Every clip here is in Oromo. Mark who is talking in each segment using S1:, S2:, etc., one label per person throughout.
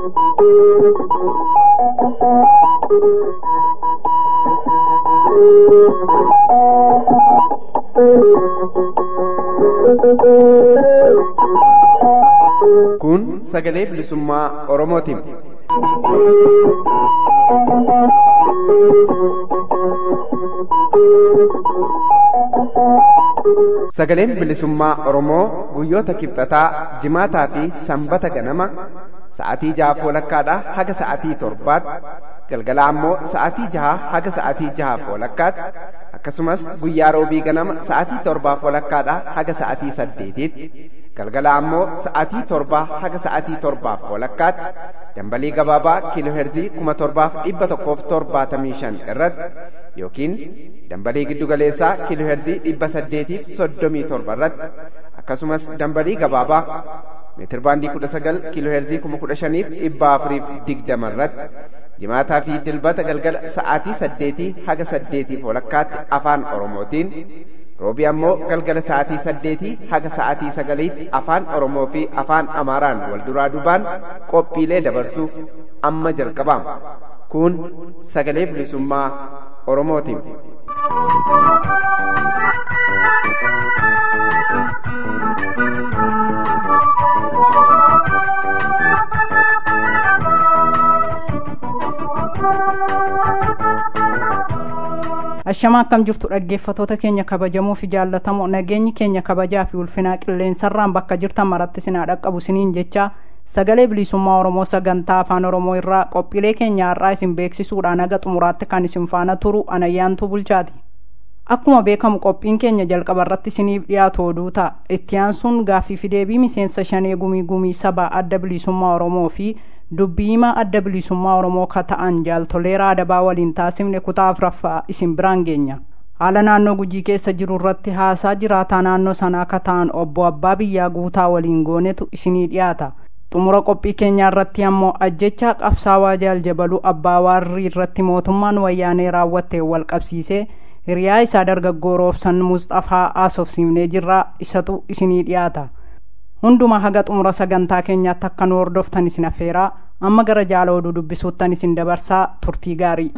S1: Kun sagalee bilisummaa Oromootiin. Sagaleen bilisummaa Oromoo guyyoota kibxataa, jimaataa fi sanbata ganama sa'aatii jaha walakkaadhaa haga sa'aatii torbaatti galgala ammoo sa'aatii jaha haga sa'aatii jaha walakkaatti akkasumas guyyaa roobii ganama sa'aatii torbaaf walakkaadhaa haga sa'aatii saddeetiitti galgala ammoo sa'aatii torbaa haga sa'aatii torbaaf walakkaatti dambalii gabaabaa kiilooherzii kuma torbaaf dhibba tokkoof torbaatamii shan irratti yookiin dambalii giddugaleessaa kiilooherzii dhibba saddeetiif soddomii torba irratti akkasumas dambalii gabaabaa meetir baandii kudha sagal kiilooherzii kuma kudha shaniif dhibba afuriif digdama irratti jimaataa fi dilbata galgala sa'aatii saddeetii haga saddeetiif walakkaatti afaan oromootiin roobii ammoo galgala sa'aatii saddeetii haga sa'aatii sagaliitti afaan oromoo fi afaan amaaraan wal duraa duubaan qophiilee dabarsuuf amma jalqabaama kun sagalee bilisummaa oromootiin.
S2: Ashamaa akkam jirtu dhaggeeffatoota keenya kabajamoo fi jaallatamoo nageenyi keenya kabajaa fi ulfinaa qilleensarraan bakka jirtan maratti sinaa dhaqqabu siniin jecha sagalee bilisummaa Oromoo sagantaa afaan Oromoo irraa qophiilee keenya har'aa isin beeksisuudhaan haga xumuraatti kan isin faana turu anayyaantuu bulchaati. Akkuma beekamu qophiin keenya jalqaba irratti isiniif dhiyaatu oduu ta'a. Itti aansuun gaaffii fi deebii miseensa shanee gumii gumii sabaa adda bilisummaa Oromoo fi dubbii himaa adda bilisummaa Oromoo ka ta'an jaaltolee raadabaa waliin taasifne kutaa afuraffaa isin biraan geenya. Haala naannoo gujii keessa jiru irratti haasaa jiraataa naannoo sanaa ka ta'an obbo Abbaa Biyyaa Guutaa waliin goonetu isinii dhiyaata. Xumura qophii keenyaa irratti ammoo ajjechaa qabsaawaa jaaljabaluu abbaa waarrii irratti mootummaan wayyaanee raawwatte wal qabsiisee hiriyaa isaa dargaggoo roobsan Musxafaa haasofsiifnee jirraa isatu isinii dhiyaata. Hundumaa haga xumura sagantaa keenyaatti akka nu hordoftan isin affeeraa amma gara jaala oduu dubbisuuttan isin dabarsaa turtii gaarii.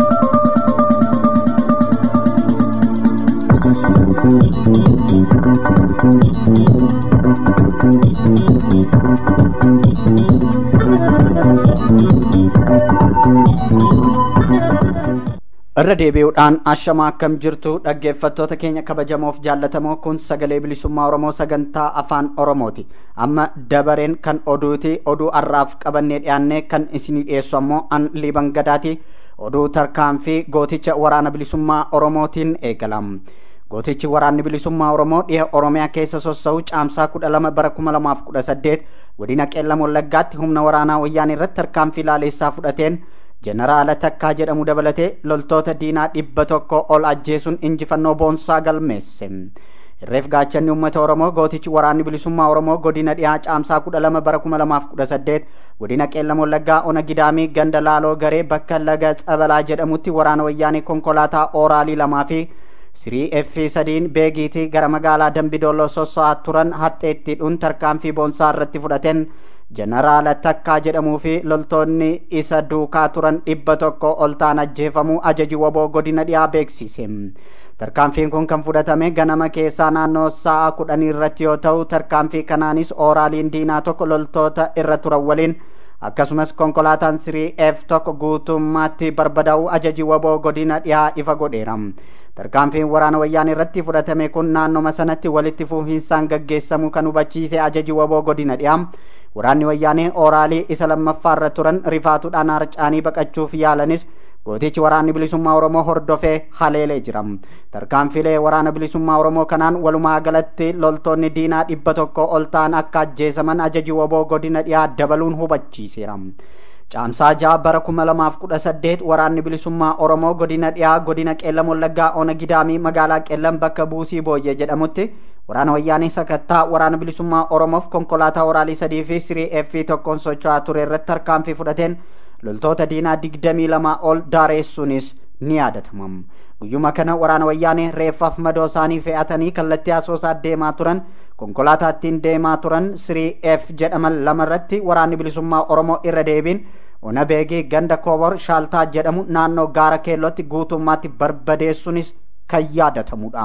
S3: irra deebi'uudhaan ashamaa akkam jirtu dhaggeeffattoota keenya kabajamoof jaallatamoo kun sagalee bilisummaa oromoo sagantaa afaan oromooti amma dabareen kan oduuti oduu har'aaf qabannee dhiyaannee kan isinii dhiyeessu ammoo an liiban gadaati oduu tarkaanfii gooticha waraana bilisummaa oromootiin eegalam gootichi waraanni bilisummaa oromoo dhiha oromiyaa keessa sossa'u caamsaa kudha lama bara kuma lamaaf kudha saddeet godina qeellam wallaggaatti humna waraanaa wayyaanii irratti tarkaanfii laaleessaa fudhateen jeneraala takkaa jedhamu dabalatee loltoota diinaa dhibba tokko ol ajjeesuun injifannoo boonsaa galmeesse irreef gaachanni uummata oromoo gootichi waraanni bilisummaa oromoo godina dhihaa caamsaa kudha lama bara kuma lamaaf kudha saddeet godina qeellam wallaggaa ona gidaamii ganda laaloo garee bakka laga xabalaa jedhamutti waraana wayyaanii konkolaataa ooraalii lamaa fi sirii effi sadiin beegiitii gara magaalaa dambidooloo sosso'aa turan haxxeettiidhuun tarkaanfii boonsaa irratti fudhateen jeneraala takkaa jedhamuu fi loltoonni isa duukaa turan dhibba tokko ol ta'an ajjeefamuu ajaji waboo godina dhiyaa beeksise tarkaanfiin kun kan fudhatame ganama keessaa naannoo sa'a kudhanii irratti yoo ta'u tarkaanfii kanaanis ooraaliin diinaa tokko loltoota irra turan waliin akkasumas konkolaataan sirii f tokko guutummaatti barbadaa'uu ajaji waboo godina dhiyaa ifa godheera tarkaanfiin waraana wayyaanii irratti fudhatame kun naannoma sanatti walitti fufiinsaan gaggeessamuu kan hubachiise ajaji waboo godina dhiyaa waraanni wayyaanee ooraalii isa lammaffaa irra turan rifaatuudhaan harcaanii baqachuuf yaalanis gootichi waraanni bilisummaa oromoo hordofee haleelee jira tarkaanfilee waraana bilisummaa oromoo kanaan walumaa galatti loltoonni diinaa dhibba tokko ol ta'an akka ajjeesaman ajaji waboo godina dhiyaa dabaluun hubachiiseera caamsaa ja'a bara kuma lamaaf kudha saddeet waraanni bilisummaa oromoo godina dhiyaa godina qeellam wallaggaa ona gidaamii magaalaa qeellam bakka buusii booyyee jedhamutti waraana wayyaanii sakattaa waraana bilisummaa oromoof konkolaataa oraalii sadii fi sirii effii tokkoon socho'aa ture irratti tarkaanfii fudhateen loltoota diinaa digdamii lama ol daareessuunis ni yaadatama guyyuma kana waraana wayyaanee reeffaaf madoo isaanii fe'atanii kallattii asoosaa deemaa turan konkolaataa ittiin deemaa turan sirii f jedhaman lamarratti waraanni bilisummaa oromoo irra deebiin ona beegii ganda koobor shaaltaa jedhamu naannoo gaara keellootti guutummaatti barbadeessuunis kan yaadatamudha.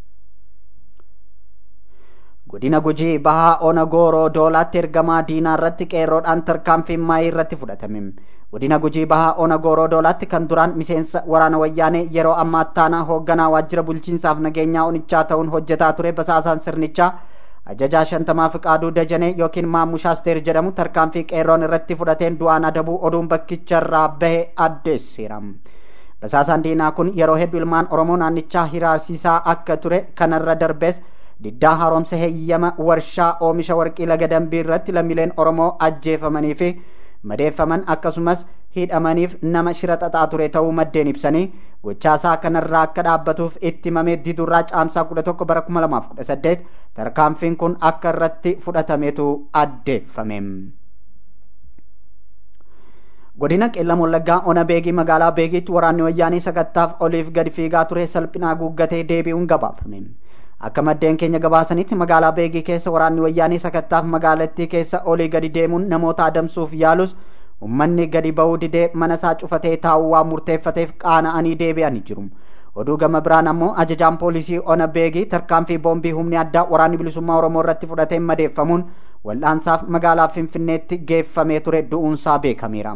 S3: godina gujii bahaa ona gooroo doolaatti ergamaa diinaa irratti qeerroodhaan tarkaanfii maayii irratti fudhatame godina gujii bahaa ona gooroo doolaatti kan duraan miseensa waraana wayyaanee yeroo ammaa taanaa hoogganaa waajjira bulchiinsaaf nageenyaa onichaa ta'uun hojjetaa ture basaasaan sirnichaa ajajaa shantamaa fiqaaduu dajanee yookiin maamushaasteer jedhamu tarkaanfii qeerroon irratti fudhateen du'aan adabuu oduun bakkicharraa bahe addeessiira basaasaan diinaa kun yeroo hedduu ilmaan oromoo naannichaa hiraarsiisaa akka ture kanarra darbees diddaa haaromsa heeyyama warshaa oomisha warqii laga dambii irratti lammiileen oromoo ajjeefamanii fi madeeffaman akkasumas hidhamaniif nama shira xaxaa ture ta'uu maddeen ibsanii gochaasaa kanarraa akka dhaabbatuuf itti himamee didurraa caamsaa kudha tokko bara kuma lamaaf kudha saddeet tarkaanfiin kun akka irratti fudhatametu addeeffame. godina qeellam wallaggaa ona beegii magaalaa beegiitti waraanni wayyaanii sakattaaf oliif gadi fiigaa ture salphinaa guuggatee deebi'uun gabaafame. akka maddeen keenya gabaasanitti magaalaa beegii keessa waraanni wayyaanii sakattaaf magaalattii keessa olii gadi deemuun namoota adamsuuf yaalus ummanni gadi ba'uu didee mana isaa cufatee taa'uu waan murteeffateef qaana'anii deebi'anii jiru oduu gama biraan ammoo ajajaan poolisii ona beegii tarkaanfii boombii humni addaa waraanni bilisummaa oromoo irratti fudhatee madeeffamuun wal'aansaaf magaalaa finfinneetti geeffamee ture du'uunsaa beekameera.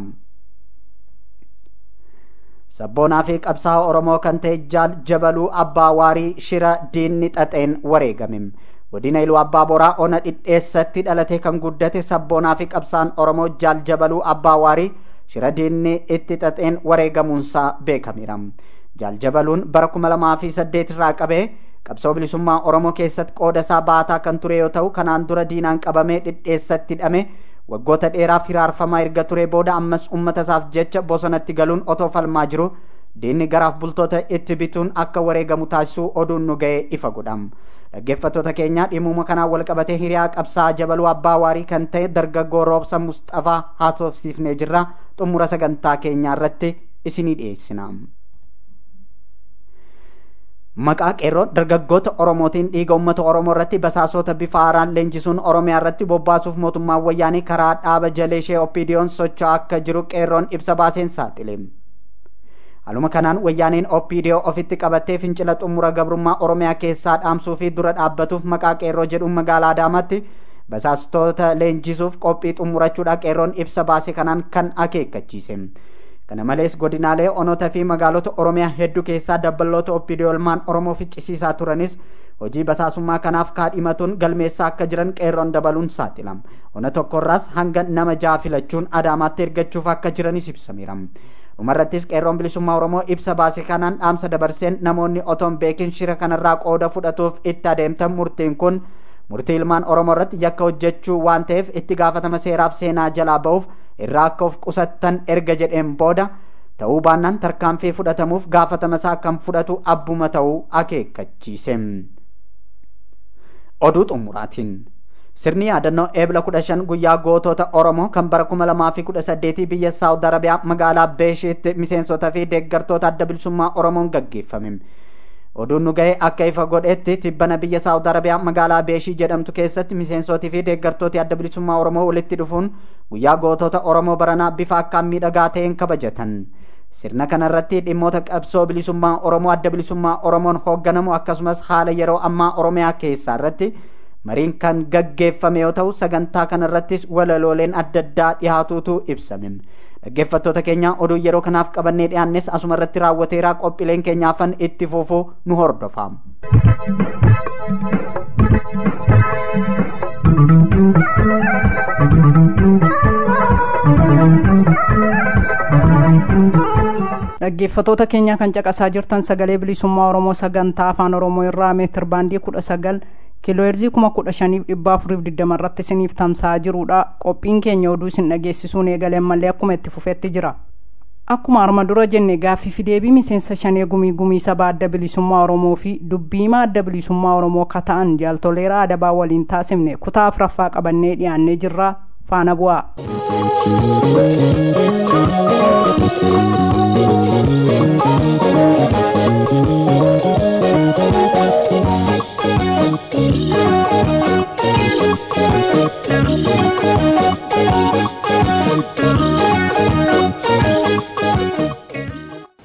S3: sabboonaa fi qabsaa'aa oromoo kan ta'e jaal jabaluu abbaa waarii shira diinni xaxeen wareegame godina iluu abbaa boraa ona dhidheessatti dhalatee kan guddate sabboonaa fi qabsaa'aan oromoo jaal jabaluu abbaa waarii shira diinni itti xaxeen wareegamuunsaa beekameera jaal jabaluun bara kuma lamaa fi saddeet irraa qabee qabsoo bilisummaa oromoo keessatti qooda isaa baataa kan ture yoo ta'u kanaan dura diinaan qabamee dhidheessatti hidhame waggoota dheeraaf hiraarfamaa erga ture booda ammas ummata isaaf jecha bosonatti galuun otoo falmaa jiru diinni garaaf bultoota itti bituun akka wareegamu taasisuu oduun nu ga'e ifa godham dhaggeeffattoota keenya dhimuma kanaan wal qabatee hiriyaa qabsaa jabaluu abbaa waarii kan ta'e dargaggoo roobsa mustafaa haasofsiifnee jirra xumura sagantaa keenyaa irratti isinii dhiyeessina. maqaa qeerroo dargaggoota oromootiin dhiiga uummata oromoo irratti basaasota bifa haaraan leenjisuun oromiyaa irratti bobbaasuuf mootummaan wayyaanii karaa dhaaba jalee ishee oppiidiyoon socho'aa akka jiru qeerroon ibsa baaseen saaxile. Haluma kanaan wayyaaniin oppiidiyoo ofitti qabattee fincila xumura gabrummaa oromiyaa keessaa dhaamsuu fi dura dhaabbatuuf maqaa qeerroo jedhuun magaalaa Adaamaatti basaastota leenjisuuf qophii xumurachuudha qeerroon ibsa baase kanaan kan akeekkachiise. kana malees godinaalee onota fi magaalota oromiyaa hedduu keessaa dabballoota oppiidiyoolmaan oromoo ficcisiisaa turanis hojii basaasummaa kanaaf kaadhimatuun galmeessaa akka jiran qeerroon dabaluun saaxilama ona tokkorraas hanga nama ja'a filachuun adaamaatti ergachuuf akka jiranis ibsameera dhumarrattis qeerroon bilisummaa oromoo ibsa baase kanaan dhaamsa dabarseen namoonni otoon beekin shira kanarraa qooda fudhatuuf itti adeemtan murtiin kun murtii ilmaan oromoo irratti yakka hojjechuu waan ta'eef itti gaafatama seeraaf seenaa jalaa ba'uuf irraa akka of qusattan erga jedheen booda ta'uu baannaan tarkaanfii fudhatamuuf gaafatama isaa kan fudhatu abbuma ta'uu akeekkachiise. Oduu xumuraatiin sirni yaadannoo eebla kudha shan guyyaa gootota oromoo kan bara kuma lamaa fi kudha saddeetii biyya saawud arabiyaa magaalaa beeshiitti miseensotaa fi deeggartoota adda bilisummaa oromoon gaggeeffame. oduun nu ga'e akka ifa godhetti tibbana biyya saawud arabiyaa magaalaa beeshii jedhamtu keessatti miseensotii fi deeggartooti adda bilisummaa oromoo walitti dhufuun guyyaa gootota oromoo baranaa bifa akkaan miidhagaa ta'een kabajatan sirna kanarratti dhimmoota qabsoo bilisummaa oromoo adda bilisummaa oromoon hoogganamu akkasumas haala yeroo ammaa oromiyaa keessaa irratti mariin kan gaggeeffame yoo ta'u sagantaa kanarrattis walalooleen adda addaa dhihaatuutu ibsame dhaggeeffattoota keenya oduu yeroo kanaaf qabannee dhiyaannes asuma irratti raawwateeraa qophiileen keenyaafan itti fufuu nu hordofaa.
S2: dhaggeeffatoota keenya kan caqasaa jirtan sagalee bilisummaa oromoo sagantaa afaan oromoo irraa meetir baandii kudha sagal kiilooheerzii kuma kudha shaniif dhibba afuriif digdama irratti isiniif tamsa'aa jirudha qophiin keenya oduu isin dhageessisuun eegaleen mallee akkuma itti fufetti jira akkuma arma dura jenne gaaffii fi deebii miseensa shanee gumii gumii sabaa adda bilisummaa oromoo fi dubbiimaa adda bilisummaa oromoo ka ta'an jaaltoleeraa adabaa waliin taasifne kutaa afuraffaa qabannee dhiyaannee jirra faana bu'aa.
S4: Thank you.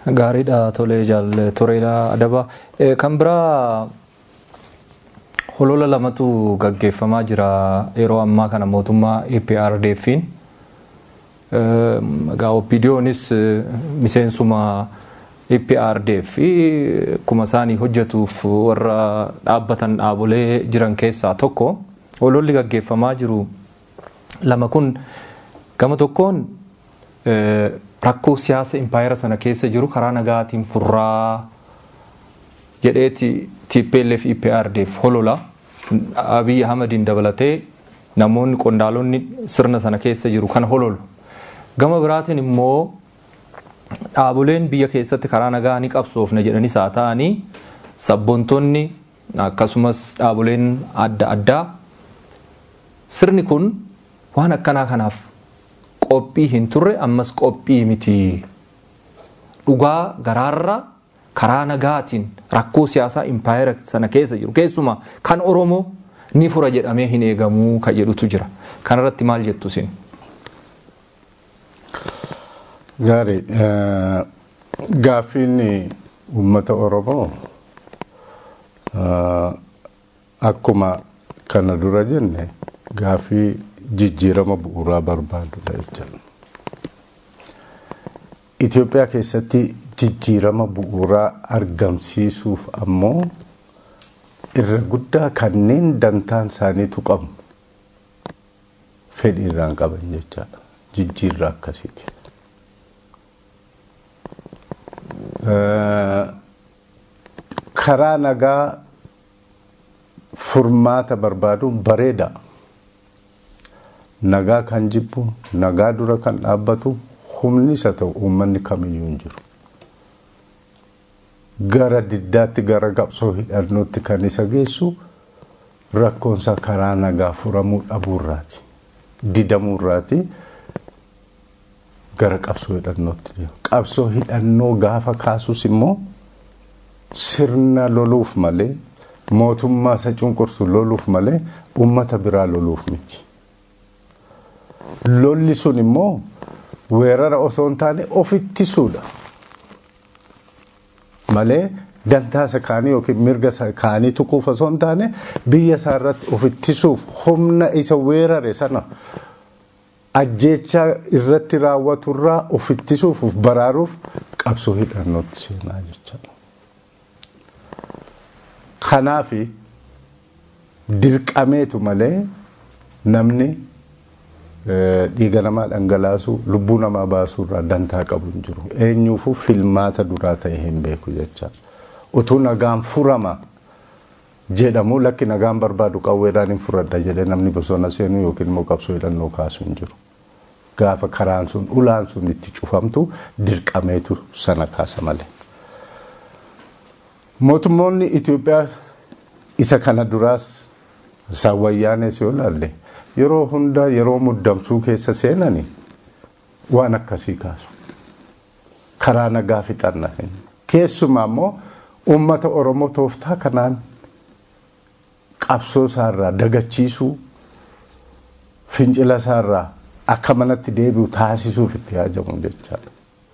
S4: Gaariidha tolee jaalle toreedha adaba. Kan biraa holola lamatu gaggeeffamaa jira yeroo ammaa kana mootummaa EPRDF'n. Egaa OPDO'nis miseensuma EPRDF akkuma isaanii hojjetuuf warra dhaabbatan dhaabolee jiran keessaa tokko hololli gaggeeffamaa jiru lama kun gama tokkoon rakkoo siyaasa impaayera sana keessa jiru karaa nagaatiin furraa jedheeti TPLF EPRDF holola Abiy Ahmadiin dabalatee namoonni qondaalonni sirna sana keessa jiru kan hololu. Gama biraatiin immoo dhaaboleen biyya keessatti karaa nagaa ni qabsoofna jedhanis haa ta'anii sabboontonni akkasumas dhaaboleen adda addaa sirni kun waan akkanaa kanaaf qophii hin turre ammas qophii miti dhugaa garaarra karaa nagaatiin rakkoo siyaasaa impaayera sana keessa jiru keessumaa kan oromoo ni fura jedhamee hin eegamuu kan jedhutu jira kanarratti maal jettu isin.
S5: Gaarii gaaffiin uummata oromoo akkuma kana dura jenne gaaffii jijjiirama bu'uuraa barbaadudha jechuudha. Itoophiyaa keessatti jijjiirama bu'uuraa argamsiisuuf ammoo irra guddaa kanneen dantaan isaaniitu qabu fedhii irraan qaban jechaadha. Jijjiirraa akkasiiti. Karaa nagaa furmaata barbaaduun bareeda. Nagaa kan jibbu, nagaa dura kan dhaabbatu humni isa ta'u uummanni kamiyyuu hin jiru. Gara diddaatti gara qabsoo hidhannootti kan isa geessu rakkoonsa karaa nagaa furamuu dhabuurraati. Didamuurraati gara qabsoo hidhannootti deema. Qabsoo hidhannoo gaafa kaasus immoo sirna loluuf malee mootummaa isa cunqursu loluuf malee uummata biraa loluuf miti. Lolli sun immoo weerara osoo hin taane of ittisuudha. Malee dantaa isa kaanii yookiin mirga isa kaanii tuquuf osoo hin taane biyya isaa irratti of ittisuuf humna isa weerare sana ajjeechaa irratti raawwaturraa of ittisuuf of baraaruuf qabsoo hidhannootti seenaa jechuudha. Kanaaf dirqameetu malee namni dhiiga namaa dhangalaasuu lubbuu namaa baasuu irraa dantaa qabu hin jiru. Eenyuufuu filmaata duraa ta'e hin beeku jecha. Utuu nagaan furama jedhamu lakki nagaan barbaadu qawweedhaan hin furadha jedhee namni bosona seenuu yookiin immoo qabsoo hidhannoo kaasu hin jiru. Gaafa karaan sun ulaan sun itti cufamtu dirqameetu sana kaasa malee. Mootummoonni Itoophiyaa isa kana duraas isaan wayyaanes yoo laalle yeroo hunda yeroo muddamsuu keessa seenani waan akkasii kaasu. Karaa nagaa fixanna. Keessumaa immoo uummata Oromoo tooftaa kanaan qabsoo isaarraa dagachiisuu fincila isaarraa akka manatti deebi'u taasisuuf itti yaajamu jechaadha.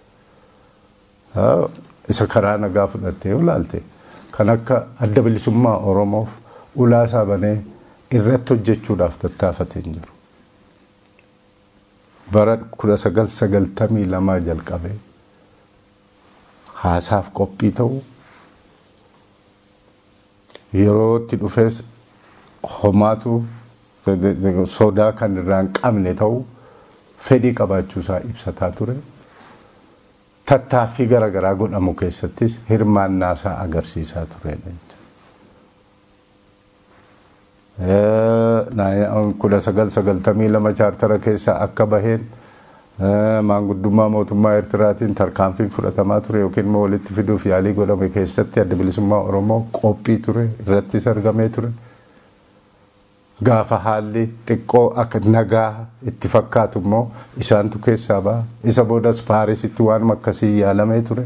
S5: Isa karaa nagaa fudhattee yoo ilaalte kan akka adda bilisummaa Oromoof ulaa isaa banee irratti hojjechuudhaaf tattaafatee hin jiru. Bara kudha sagal sagaltamii lamaa jalqabee haasaaf qophii ta'uu yeroo itti dhufees homaatu sodaa kan irraa hin qabne ta'uu fedhii qabaachuusaa ibsataa ture. Tattaaffii garaagaraa godhamu keessattis hirmaannaasaa agarsiisaa turedha. kudha sagal sagaltamii lama chaartara keessa akka baheen maanguddummaa mootummaa Eertiraatiin tarkaanfiin fudhatamaa ture yookiin immoo walitti fiduuf yaalii godhame keessatti adda bilisummaa Oromoo qophii ture irrattis argamee ture. Gaafa haalli xiqqoo akka nagaa itti fakkaatu immoo isaantu keessaa ba'a. Isa boodas Paarisitti waan akkasii yaalamee ture.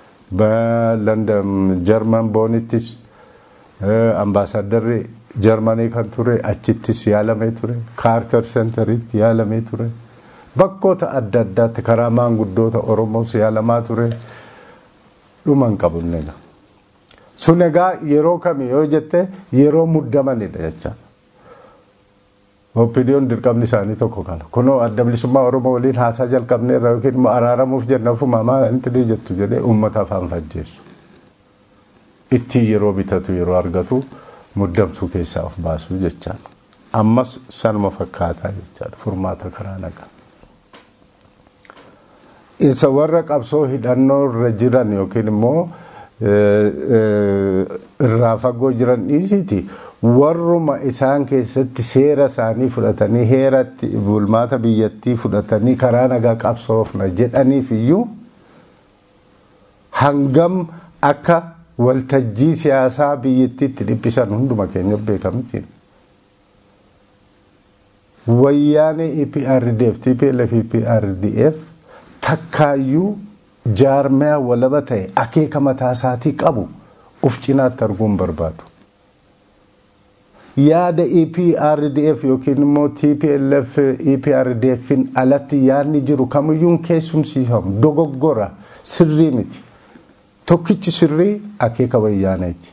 S5: London Jarman boonittis ambaasaaddarri Jarmanii kan ture achittis yaalamee ture. Kaartar seentaritti yaalamee ture. Bakkoota adda addaatti karaa maanguddoota Oromoos yaalamaa ture. dhuma hin qabu inni sun egaa yeroo kami yoo jette yeroo muddamanidha jecha opiniyoon dirqamni isaanii tokko kana kunoo adda bilisummaa oromoo waliin haasaa jalqabne irra yookiin immoo araaramuuf jenna ofuma maa inti ni jettu jedhee uummata afaan fajjeessu ittiin yeroo bitatu yeroo argatu muddamsuu keessaa of baasuu jechaan ammas sanuma fakkaataa jechaadha furmaata karaa nagaa. isa warra qabsoo hidhannoo irra jiran yookiin immoo irraa fagoo jiran dhiisiti warruma isaan keessatti seera isaanii fudhatanii heeratti bulmaata biyyattii fudhatanii karaa nagaa qabsoofna jedhaniif iyyuu hangam akka waltajjii siyaasaa biyyattiitti dhiphisan hunduma keenya beekamtiin. Wayyaanee EPRDF, TPLF, EPRDF takkaayyuu jaarmaya walaba ta'e akeeka mataa isaatii qabu uf cinaatti arguun barbaadu. Yaada EPRDF yookiin immoo TPLF EPRDFin alatti yaadni jiru kamiyyuun keessumsiifamu dogoggora sirrii miti. Tokkichi sirrii akeeka wayyaaneeti.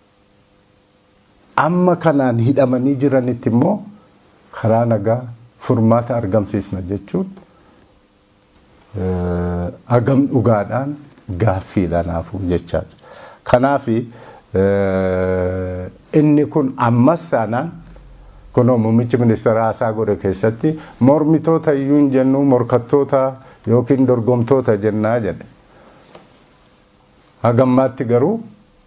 S5: Amma kanaan hidhamanii jiranitti immoo karaa nagaa furmaata argamsiisna jechuun hagam dhugaadhaan gaaffiidhaan hafuu jechaadha. Kanaaf inni kun ammas taanaan kunoo muummichi ministeera haasaa godhe keessatti mormitoota iyyuu hin jennu morkattoota yookiin dorgomtoota jennaa jedhe. Hagammaatti garuu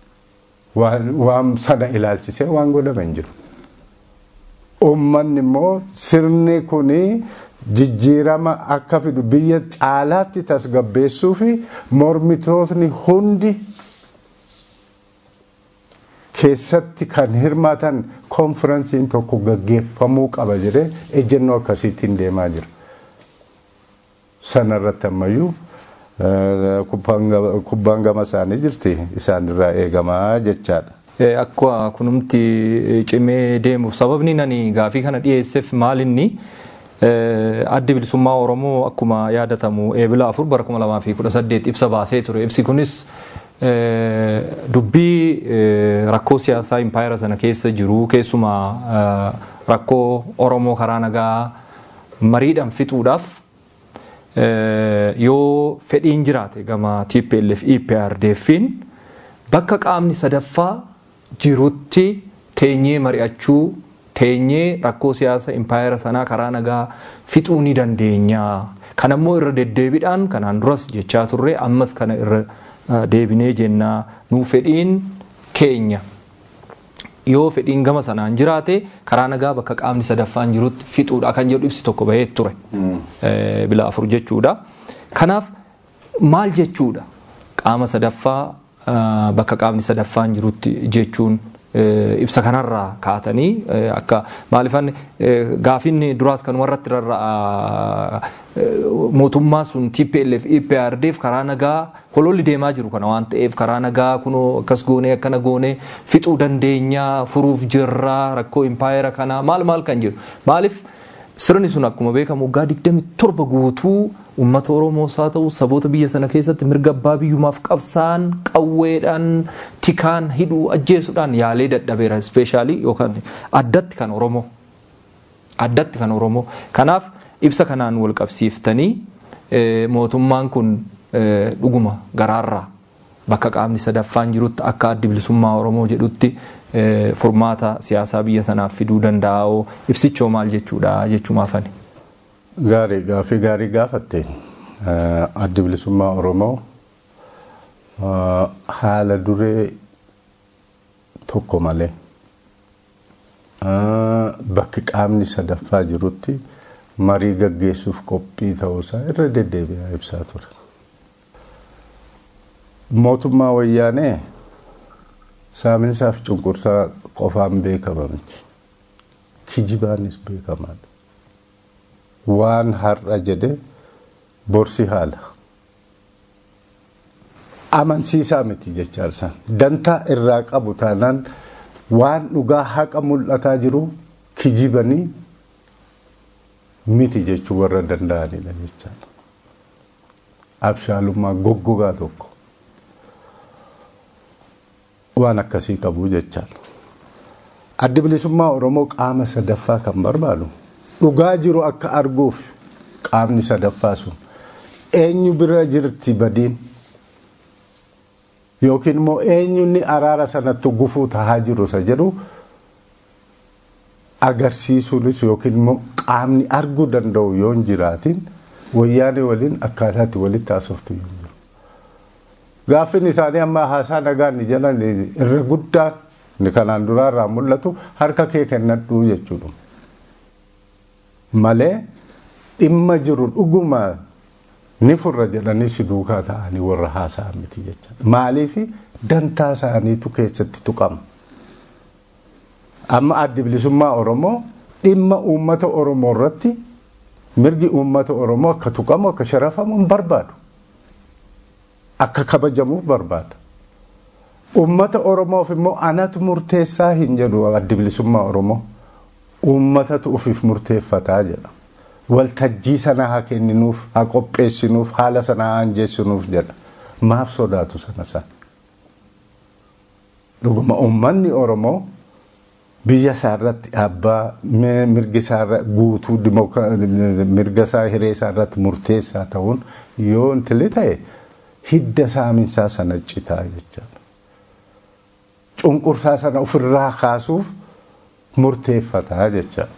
S5: waan sana ilaalchisee waan godhame hin jiru. Uummanni immoo sirni kunii jijjiirama akka fidu biyya caalaatti tasgabbeessuu fi mormitootni hundi keessatti kan hirmaatan konferensiin tokko gaggeeffamuu qaba jedhee ejjennoo akkasiitiin deemaa jira. Sanarratti ammayyuu kubbaan gama isaanii jirti isaanirraa eegamaa jechaadha.
S4: Akka kunumti cimee deemuuf sababni nani gaafii kana dhiyeesseef maalinni addi bilisummaa Oromoo akkuma yaadatamu eebila afur bara kuma lamaa fi kudha saddeet ibsa baasee ture. Ibsi kunis dubbii rakkoo siyaasaa impaayera sana keessa jiru keessumaa rakkoo Oromoo karaa nagaa mariidhaan fixuudhaaf yoo fedhiin jiraate gama TPLF EPRDFin bakka qaamni sadaffaa jirutti teenyee mari'achuu teenyee rakkoo siyaasa impaayera sanaa karaa nagaa fixuu ni dandeenya. Kan ammoo irra deddeebiidhaan kanaan duras jechaa turre ammas kana irra deebinee jennaa nuu fedhiin keenya yoo fedhiin gama sanaan jiraate karaa nagaa bakka qaamni sadaffaan jirutti fixuudha kan jedhu ibsi tokko bahee ture bila afur jechuudha. Kanaaf maal jechuudha qaama sadaffaa bakka qaamni sadaffaan jirutti jechuun ibsa kanarraa kaatanii akka maalifan gaafinni duraas kan warratti rarra'a mootummaa sun TPLF EPRDF karaa nagaa hololli deemaa jiru kana waan ta'eef karaa nagaa kunoo akkas goonee akkana goonee fixuu dandeenya furuuf jirra rakkoo impaayera kanaa maal maal kan jiru maaliif sirni sun akkuma beekamu waggaa 27 guutuu uummata Oromoos haa ta'u saboota biyya sana keessatti mirga abbaa biyyumaaf qabsaan qawweedhaan tikaan hidhuu ajjeesuudhaan yaalee dadhabeera ispeeshaalii yookaan addatti kan Oromoo. Addatti kan Oromoo. Kanaaf ibsa kanaan wal qabsiiftanii mootummaan kun dhuguma garaarraa bakka qaamni sadaffaan jirutti akka addi bilisummaa Oromoo jedhutti furmaata siyaasaa biyya sanaaf fiduu danda'oo ibsichoo maal jechuudha jechumaafani.
S5: Gaarii gaafii gaarii gaafatte addi bilisummaa Oromoo haala duree tokko malee bakki qaamni sadaffaa jirutti marii gaggeessuuf qophii ta'uusaa irra deddeebi'aa ibsaa ture. Mootummaa wayyaanee saaminsaaf cunqursaa qofaan beekama miti. Kijibaanis beekamaadha. waan har'a jedhe borsi haala. Amansiisaa miti jechaa isaan. Dantaa irraa qabu taanaan waan dhugaa haqa mul'ataa jiru kijibanii miti jechuu warra danda'anidha jechaadha. Abshaalummaa goggogaa tokko. waan akkasii qabu jechaadha. Addi bilisummaa Oromoo qaama sadaffaa kan barbaadu dhugaa jiru akka arguuf qaamni sadaffaa sun eenyu bira jirti badiin yookiin immoo eenyunni araara sanatti gufuu tahaa jiru isa jedhu agarsiisuunis yookiin immoo qaamni arguu danda'u yoo hin jiraatin wayyaanee waliin akkaataatti walitti haasoftu yoo jiru. Gaaffiin isaanii amma haasaa nagaan ni jedhan irra guddaan ni kanaan duraarraa mul'atu harka kee kennadhuu jechuudha. Malee dhimma jiru dhuguma ni furra jedhanii si duukaa ta'anii warra haasa'an miti jecha. Maaliif dantaa isaaniitu keessatti tuqama. Amma addi bilisummaa Oromoo dhimma uummata Oromoo irratti mirgi uummata Oromoo akka tuqamu akka sharafamu hin barbaadu. Akka kabajamuuf barbaada. Uummata Oromoof immoo anatu murteessaa hin jedhu addi bilisummaa Oromoo. Uummatatu ofiif murteeffataa jedha. Waltajjii sana haa kenninuuf, haa qopheessinuuf, haala sana haa injeessinuuf jedha. Maaf sodaatu sana sana. Dhuguma uummanni Oromoo biyya isaa irratti abbaa mirgi isaa irra guutuu mirga isaa hiree isaa irratti murteessaa ta'uun yoo intili ta'e hidda saaminsaa sana citaa jechaadha. Cunqursaa sana ofirraa kaasuuf murteeffataa jecha.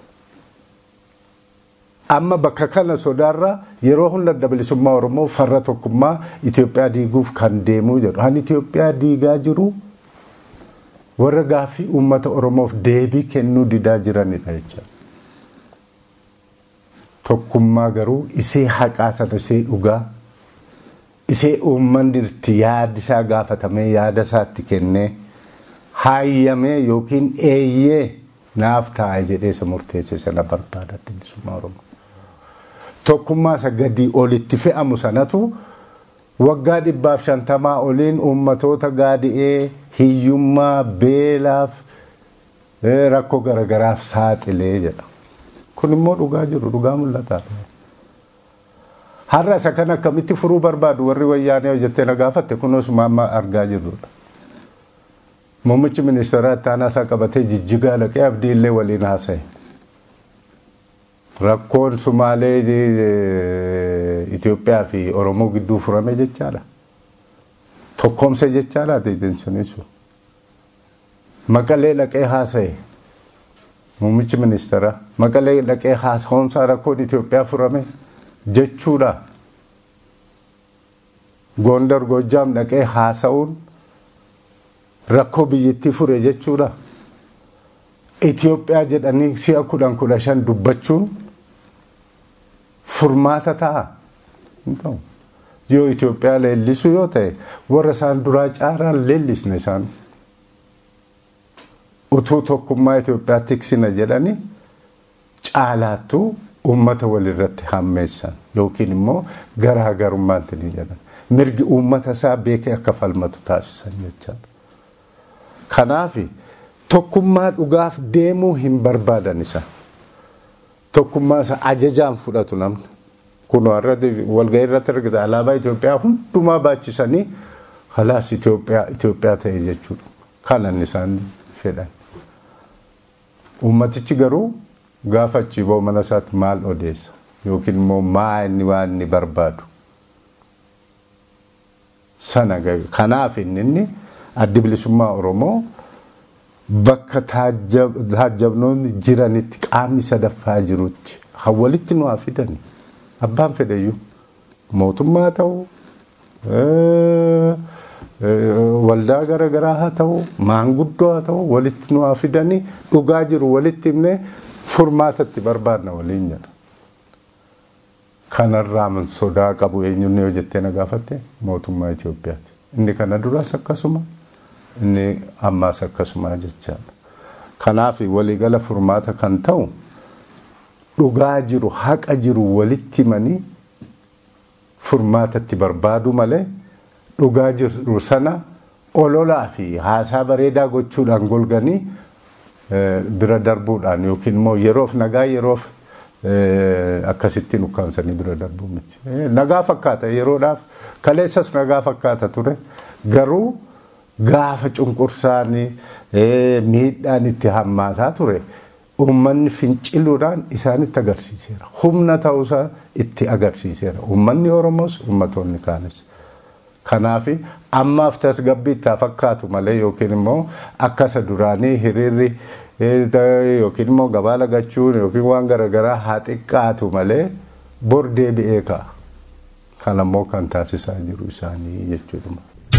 S5: Amma bakka kana sodaarraa yeroo hunda adda bilisummaa Oromoo farra tokkummaa Itoophiyaa diiguuf kan deemuu jedhu. Kan Itoophiyaa diigaa jiru warra gaaffii uummata Oromoof deebii kennuu didaa jiranidha jecha. Tokkummaa garuu isee haqaa sana isee dhugaa isee uummanni itti yaada isaa gaafatamee yaada isaatti kennee haayyamee yookiin eeyyee naaf taa'e jedhee isa murteesse sana barbaada adda bilisummaa Oromoo. Tokkummaa isa gadii olitti fe'amu sanatu waggaa dhibbaaf shantamaa oliin uummatoota gaadi'ee hiyyummaa beelaaf rakkoo garagaraaf saaxilee jedha. Kun immoo dhugaa jiru dhugaa mul'ata. Har'a isa kan akkamitti furuu barbaadu warri wayyaanee hojjettee na gaafatte kunuus maamma argaa jirrudha. Muummichi ministeeraa itti aanaa isaa qabatee jijjigaa dhaqee abdii illee waliin haasa'e. Rakkoon Sumaalee Itoophiyaa fi Oromoo gidduu furame jechaadha. Tokkoomse jechaadha deedensuun sun. Maqalee dhaqee haasa'e. Muummichi ministeeraa maqalee dhaqee haasa'umsaa rakkoon Itoophiyaa furame jechuudha. Gondar Gojjaam dhaqee haasa'uun rakkoo biyyattii fure jechuudha. Itoophiyaa jedhanii si'a kudhan kudha shan dubbachuun furmaata ta'a. Yoo Itoophiyaa leellisu yoo ta'e warra isaan duraa caaraan leellisne isaan. Utuu tokkummaa Itoophiyaa tiksina jedhanii caalaattuu uummata walirratti hammeessan yookiin immoo garaagarummaan tilii jedhan. Mirgi uummata isaa beekee akka falmatu taasisan jechaadha. Kanaaf tokkummaa dhugaaf deemuu hin barbaadan isa. Tokkummaa isa ajajaan fudhatu namni. Kun walgahii irratti argita alaabaa Itoophiyaa hundumaa baachisanii halaas Itoophiyaa Itoophiyaa ta'e jechuudha. Kanan isaan fedhan. Uummatichi garuu gaafa achi ba'u mana isaatti maal odeessa yookiin immoo maa inni waan inni barbaadu. Sana kanaaf inni addi bilisummaa Oromoo bakka taajabnoonni jiranitti qaamni sadaffaa jirutti walitti nu haa fidani. Abbaan fedhayyuu mootummaa ta'u waldaa garaagaraa haa ta'u maanguddoo haa ta'u walitti nu haa fidanii dhugaa jiru walitti himnee furmaatatti barbaadna waliin jedha. Kanarraa sodaa qabu eenyuun yoo jettee na gaafatte mootummaa Itoophiyaati. Inni kana duras akkasuma inni ammaas akkasuma jechaadha. Kanaaf waliigala furmaata kan ta'u dhugaa jiru haqa jiru walitti himanii furmaatatti barbaadu malee dhugaa jiru sana ololaa fi haasaa bareedaa gochuudhaan golganii bira darbuudhaan yookiin immoo yeroof nagaa yeroof akkasittiin ukkaamsanii bira darbuu miti. Nagaa fakkaata yeroodhaaf kaleessas nagaa fakkaata ture garuu gaafa cunqursaan miidhaan itti hammaataa ture uummanni finciluudhaan isaanitti agarsiiseera. Humna ta'uusaa itti agarsiiseera. Uummanni Oromoos uummattoonni kaanis. Kanaaf ammaaf tasgabbii itti fakkaatu malee yookiin immoo akka isa duraanii hiriirri yookiin immoo gabaa lagachuun yookiin waan garaagaraa haa xiqqaatu malee bor deebi'ee ka'a. Kan ammoo kan taasisaa jiru isaanii jechuudha.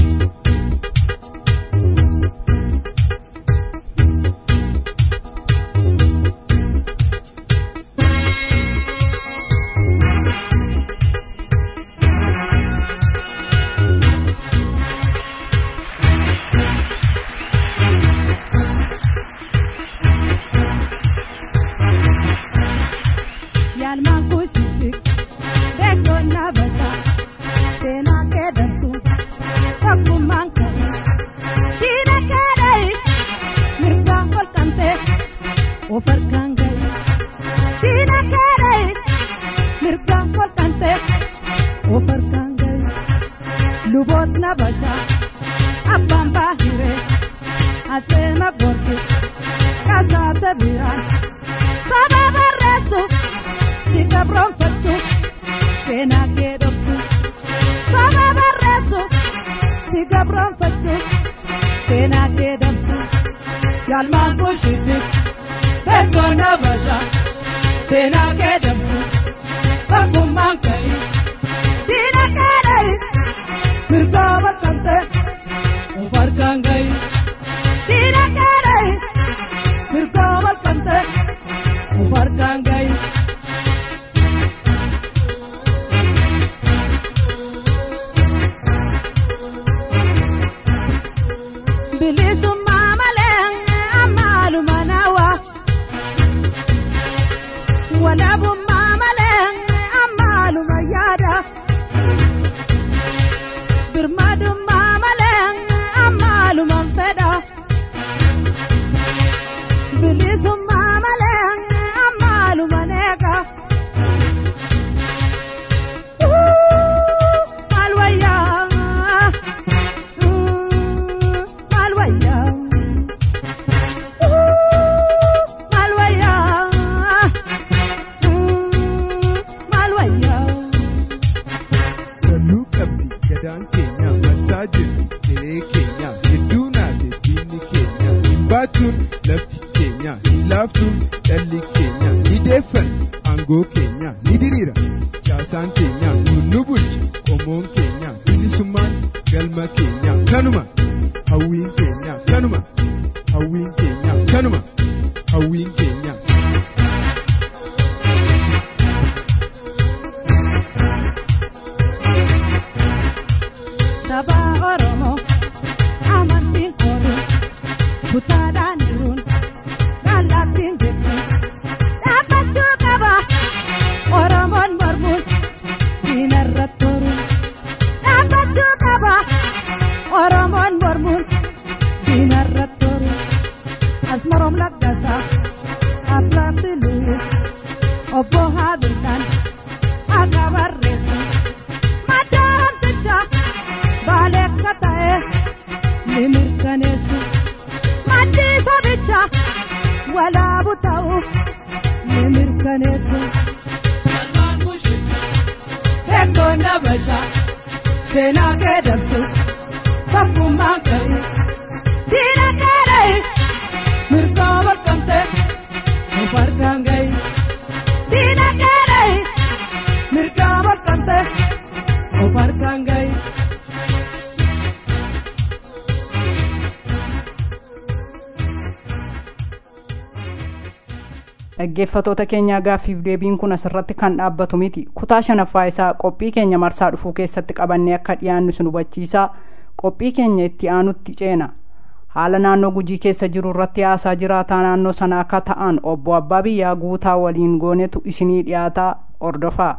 S2: dhaggeeffatoota keenyaa gaaffiif deebiin kun asirratti kan dhaabbatu miti kutaa shanaffaa isaa qophii keenya marsaa dhufuu keessatti qabannee akka dhiyaannu sin hubachiisaa qophii keenya itti aanutti ceena haala naannoo gujii keessa jiru irratti haasaa jiraataa naannoo sana akka ta'an obbo abbaa biyyaa guutaa waliin goonetu isinii dhiyaataa ordofaa.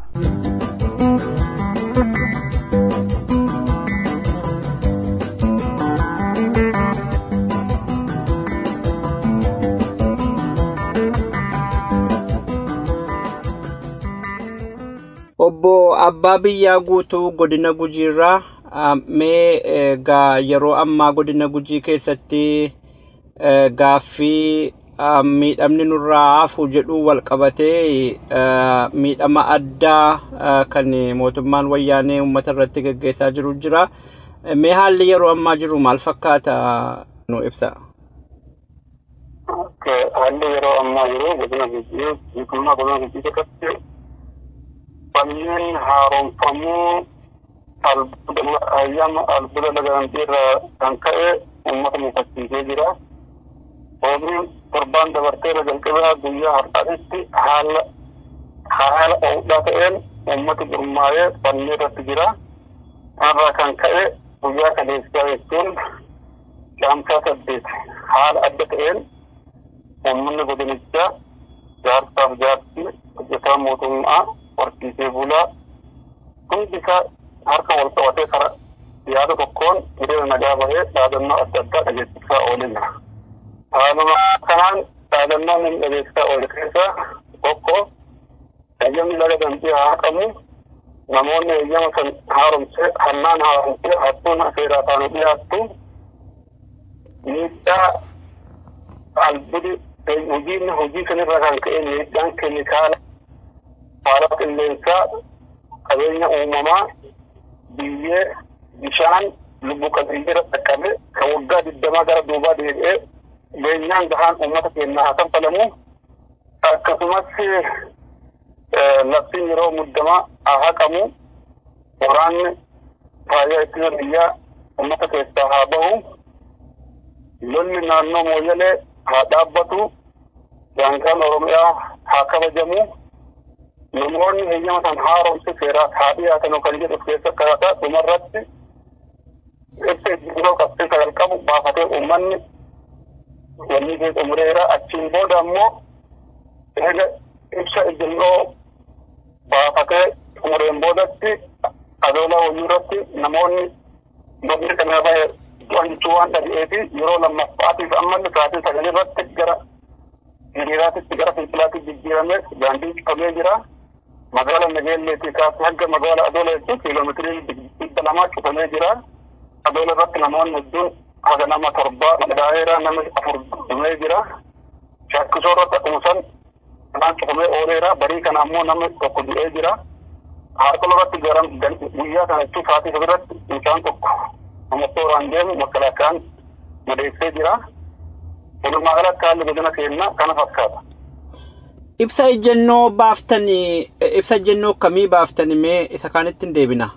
S6: obbo abbaa biyyaa guutuu godina gujiirraa mee egaa yeroo ammaa godina gujii keessatti gaaffii miidhamni nurraa hafu jedhu wal qabatee miidhama addaa kan mootummaan wayyaanee uummata irratti gaggeessaa jiru jira. Mee haalli yeroo ammaa jiru maal fakkaata nu ibsa?
S7: Haalli yeroo ammaa jiru godina gujii guutummaa godina gujii keessatti manneen haaromfamuu ayyaama albuuda lagaantii irraa kan ka'e uummata mufachiisee jira. Oomishni torbaan dabartee irra jalqabaa guyyaa har'aatti haala haala ho'uudhaa ta'een uummati gurmaa'ee fannoo irratti jira. Kanarraa kan ka'e guyyaa kaleessaa jechuun caamsaa saddeet haala adda ta'een uummanni godinichaa jaarsaaf jaartii hojjetaa mootummaa horsiisee bulaa hundi isaa harka wal qabatee kara yaada tokkoon hiriira nagaa bahee dhaadannoo adda addaa dhageessisaa oolee jira. Haaluma kanaan dhaadannoon inni dhageessisaa oole keessaa tokko eeyyamni laga dambii haa haqamu namoonni eeyyama san haaromsee hannaan haaromsee hattuun seeraa taanu dhiyaattu miidhaa albudi hojiin hojii sanirra kan ka'e miidhaan keemikaala haala qilleensaa qabeenya uumamaa biyyee bishaan lubbu qabeeyyiira dhaqqabe kan waggaa digdamaa gara duubaa deebi'ee beenyaan gahaan uummata keenyaa haa kanfalamu akkasumas labsiin yeroo muddamaa haa haqamu waraanni faayaa ittisa biyyaa uummata keessaa haa bahu lolli naannoo mooyyalee haa dhaabbatu daangaan oromiyaa haa kabajamu namoonni heeyyama san haaromse seeraaf haa dhiyaatan kan jedhu keessa kaataa dhumarratti ibsa ejjennoo qabxii sagal qabu baafatee uummanni wanni kee xumureera achiin booda ammoo eega ibsa ejjennoo baafatee xumureen boodatti adoolaa wayii irratti namoonni namni kana bahe to'achuu waan dhaga'ee fi yeroo lammaffaatiif ammallee sa'aatii sagal irratti gara hiriiraatitti gara fincilaatti jijjiiramee daandii cufamee jira. Magaala Nageelleetii kaasee hanga magaala Adoola jechuun kiiloomeetirii dhibba lamaa cufamee jira. Adoola irratti namoonni hedduun haga nama torbaa madaa'eera nama afur dhumee jira. Shakkisoo irratti akkuma san kanaan cufamee ooleera. Barii kana ammoo namni tokko du'ee jira. Harkola irratti garan guyyaa kana jechuun sa'aatii sadirratti mucaan tokko nama tooraan deemu makalaakaan madeessee jira. Walumaa galatti haalli godina keenyaa kana fakkaata.
S6: Ibsa ejjennoo baaftanii ibsa ejjennoo akkamii baaftanii mee isa kaanitti hin deebina?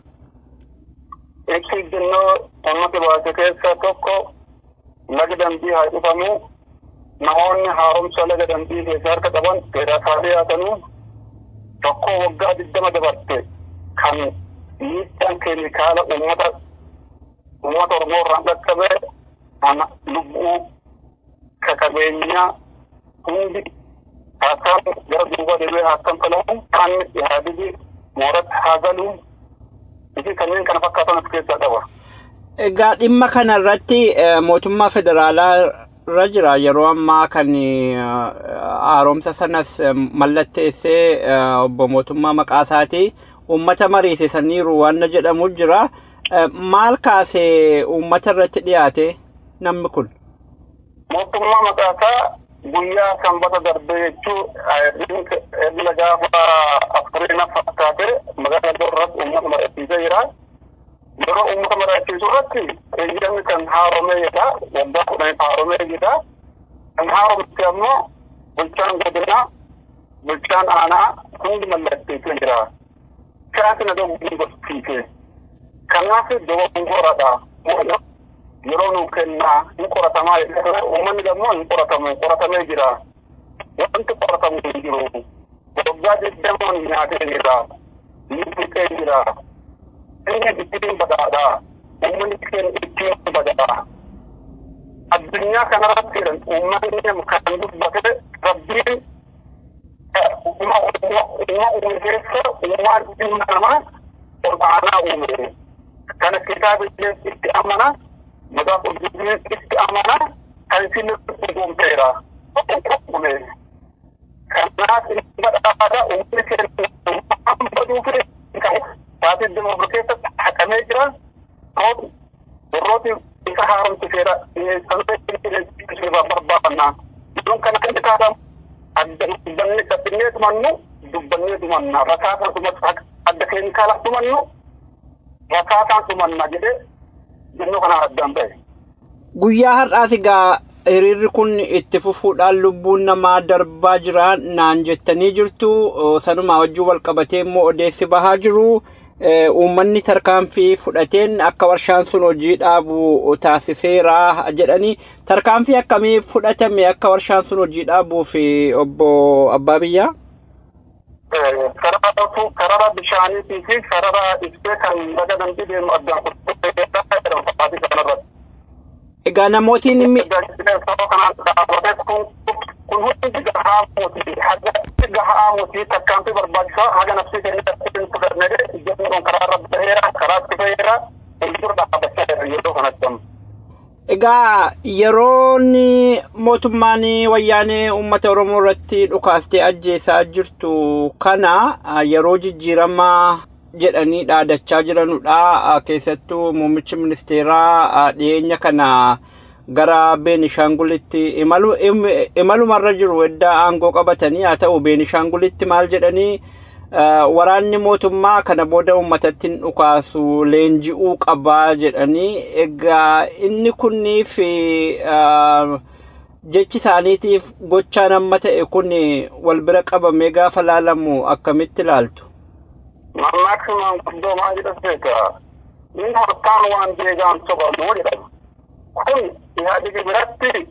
S7: Ibsa ejjennoo uummati baase keessaa tokko laga dambii haa cufamu namoonni haaromsa laga dambii keessa harka qaban seeraa haa dhiyaatanu tokko waggaa digdama dabarte kan miidhaan keemikaala uummata uummata Oromoo irraan dhaqqabe lubbuu ka qabeenyaa hundi akkam gara duuba deebi'ee akkam falamu kan yaadigi mooratti haa galu fi kanneen kana fakkaatan of keessaa qaba.
S6: Egaa dhimma kana irratti mootummaa federaalaa irra jira yeroo ammaa kan haaromsa sanas mallatteessee obbo mootummaa maqaa isaatii uummata mariisisaniiru waan jedhamu jira. Maal kaasee uummata irratti dhiyaate namni kun?
S7: Mootummaa maqaa isaa guyyaa sanbata darbee jechuun erga gaafa afurii na fakkaate magaalaa iddoo irratti uummata mari'achiisee jira. Yeroo uummata mari'achiisu irratti eeyyamni kan haaromee jedha. Waggaa kudhaniif haaromee jedha. Kan haaromte ammoo bulchaan godinaa, bulchaan aanaa hundi mallatteessee jira. Kaasi na dogoggoree gostiise. Kanaaf dogoggoradha. yeroo nu kennaa hin qoratamaa jedhee uummanni immoo hin qoratamu qoratamee jira. Wanti qoratamu hin jiru. Waggaa digdamaan nyaatee jira. Ni dhiqee jira. Inni ittiin badaadha. Uummanni keenya ittiin badaadha. Addunyaa kanarratti jedhan uummanni kan dubbate rabbiin uuma uume keessa uumaan ilma namaa ol aanaa uume. Kana kitaaba itti amanaa maqaa qulqulluu itti amanaa kan isin dhugoomteera. Kanaaf inni badhaadha uummanni keenya baduu fi taatee dimokira keessatti haqamee jira. warrooti warrooti isa haaromsiseera sanirraa barbaadannaa iddoon kana kan taatan dubbanne dhabbinee tumannu dubbannee tumanna rakaataan tumanna adda keemikaalaa tumannu rakaataan tumanna jedhee jennuu kana addaan ba'e.
S6: Guyyaa har'aas egaa hiriirri kun itti fufuudhaan lubbuun namaa darbaa jira naan jettanii jirtu sanumaa wajjin wal qabatee immoo odeessi bahaa jiru. Uummanni tarkaanfii fudhateen akka warshaan sun hojii dhaabu taasiseera jedhanii tarkaanfii akkamii fudhatame akka warshaan sun hojii dhaabuuf obbo Abbaa Biyyaa?
S7: Sarara bishaaniitii fi sarara ibsee kan laga dambii deemu addaan kutubu
S6: Egaa namootiin inni.
S7: kun hundi gahaa mootii haga gahaa mootii tarkaanfii barbaachisaa haga nafsii keenyatti fudhannee jennuun karaa irra baheera karaa itti baheera fuuldura dhaabbachaa jirra yeroo kanatti amma.
S6: Egaa yeroon mootummaan wayyaanee uummata Oromoo irratti dhukaastee ajjeesaa jirtu kana yeroo jijjiiramaa jedhanii dhaadachaa jiranudha. Keessattuu muummichi ministeeraa dhiyeenya kana gara Beenishaangulitti imalumarra jiru edda aangoo qabatanii haa ta'u Beenishaangulitti maal jedhanii waraanni mootummaa kana booda uummatatti hin dhukaasu leenji'uu qabaa jedhanii egaa inni kunniif jechi isaaniitiif gochaan amma ta'e kun wal bira qabamee gaafa laalamu akkamitti ilaaltu?
S7: Mammaaksimaan guddoo maal jedhas beekaa inni harkaan waan deegaan sobamu jedhama. Kun yaadigi biratti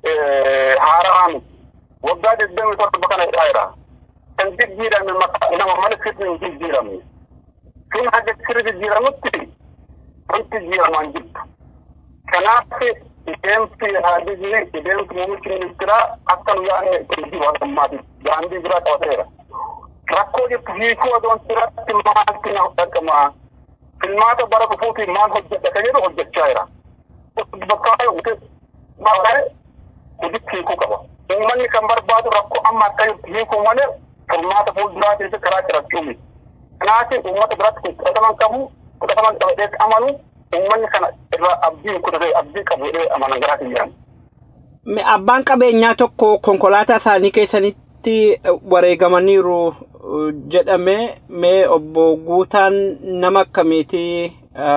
S7: haaraan waggaa digdamii torba kana hidhaa jira. kan jijjiirame nama mana sirni hin jijjiiramne. Sun haga sirri jijjiiramutti wanti jijjiiramaan jirtu. Kanaaf deemsi haadigi deemsi muummichi ministeeraa akka nu yaadne hojii waaqammaati. Daandii biraa qabateera. Rakkoo jirtu hiikuu adoon irratti maalti na dhaqama. Filmaata bara dhufuuti maal hojjedha kan jedhu hojjechaa jira. Bakka yoo maal hojitti hiikuu qaba. Uummanni kan barbaadu rakkoo amma akka jirtu hiikuu malee furmaata fuulduraa keessatti karaa cirachuu kanaaf uummata biratti kun fudhataman qabu fudhataman qabatee amanu uummanni kana irraa abdii kutatee abdii qabu jedhee amanan garaa kiyyaan.
S6: Abbaan qabeenyaa tokko konkolaataa isaanii keessanitti wareegamaniiru jedhame mee obbo Guutaan nama akkamiiti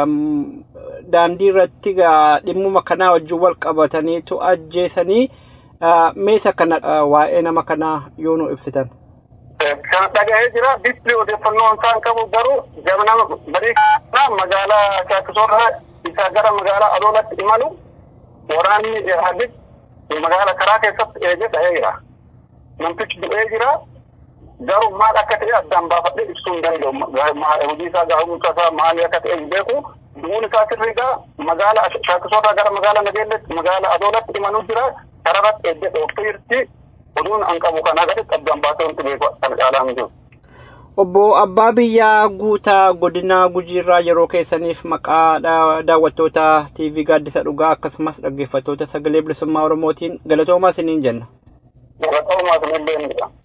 S6: daandii irratti dhimmuma kanaa wajjin wal qabataniitu ajjeesanii meesa kana waa'ee nama kanaa yoo nu ibsitan.
S7: kan dhaga'ee jira bifti odeeffannoo isaan qabu garuu nama barii kana magaalaa Shaakisoorraa isaa gara magaalaa Adoolatti imalu waraanni Ihaadig magaalaa karaa keessatti eegee dhahee jira. Namtichi du'ee jira garuu maal akka ta'e addaan baafadhee ibsuu hin danda'u. Hojii isaa gaa'umsa isaa maali akka ta'e hin beeku. Du'uun isaa sirriidha. Magaalaa Shaakisoorraa gara magaalaa Nageelletti magaalaa Adoolatti imaluu jira. Kararratti eegee dhooftee jirti. oduun an qabu kana gaditti addaan baasee wanti beeku kan caalaa hin jiru.
S6: Obbo Abbaa Biyyaa Guutaa godina Gujiirraa yeroo keessaniif maqaa daawwattoota TV Gaaddisa Dhugaa akkasumas dhaggeeffattoota sagalee bilisummaa Oromootiin galatoomaa isiniin jenna.
S7: Galatoomaa isinillee ni jedha.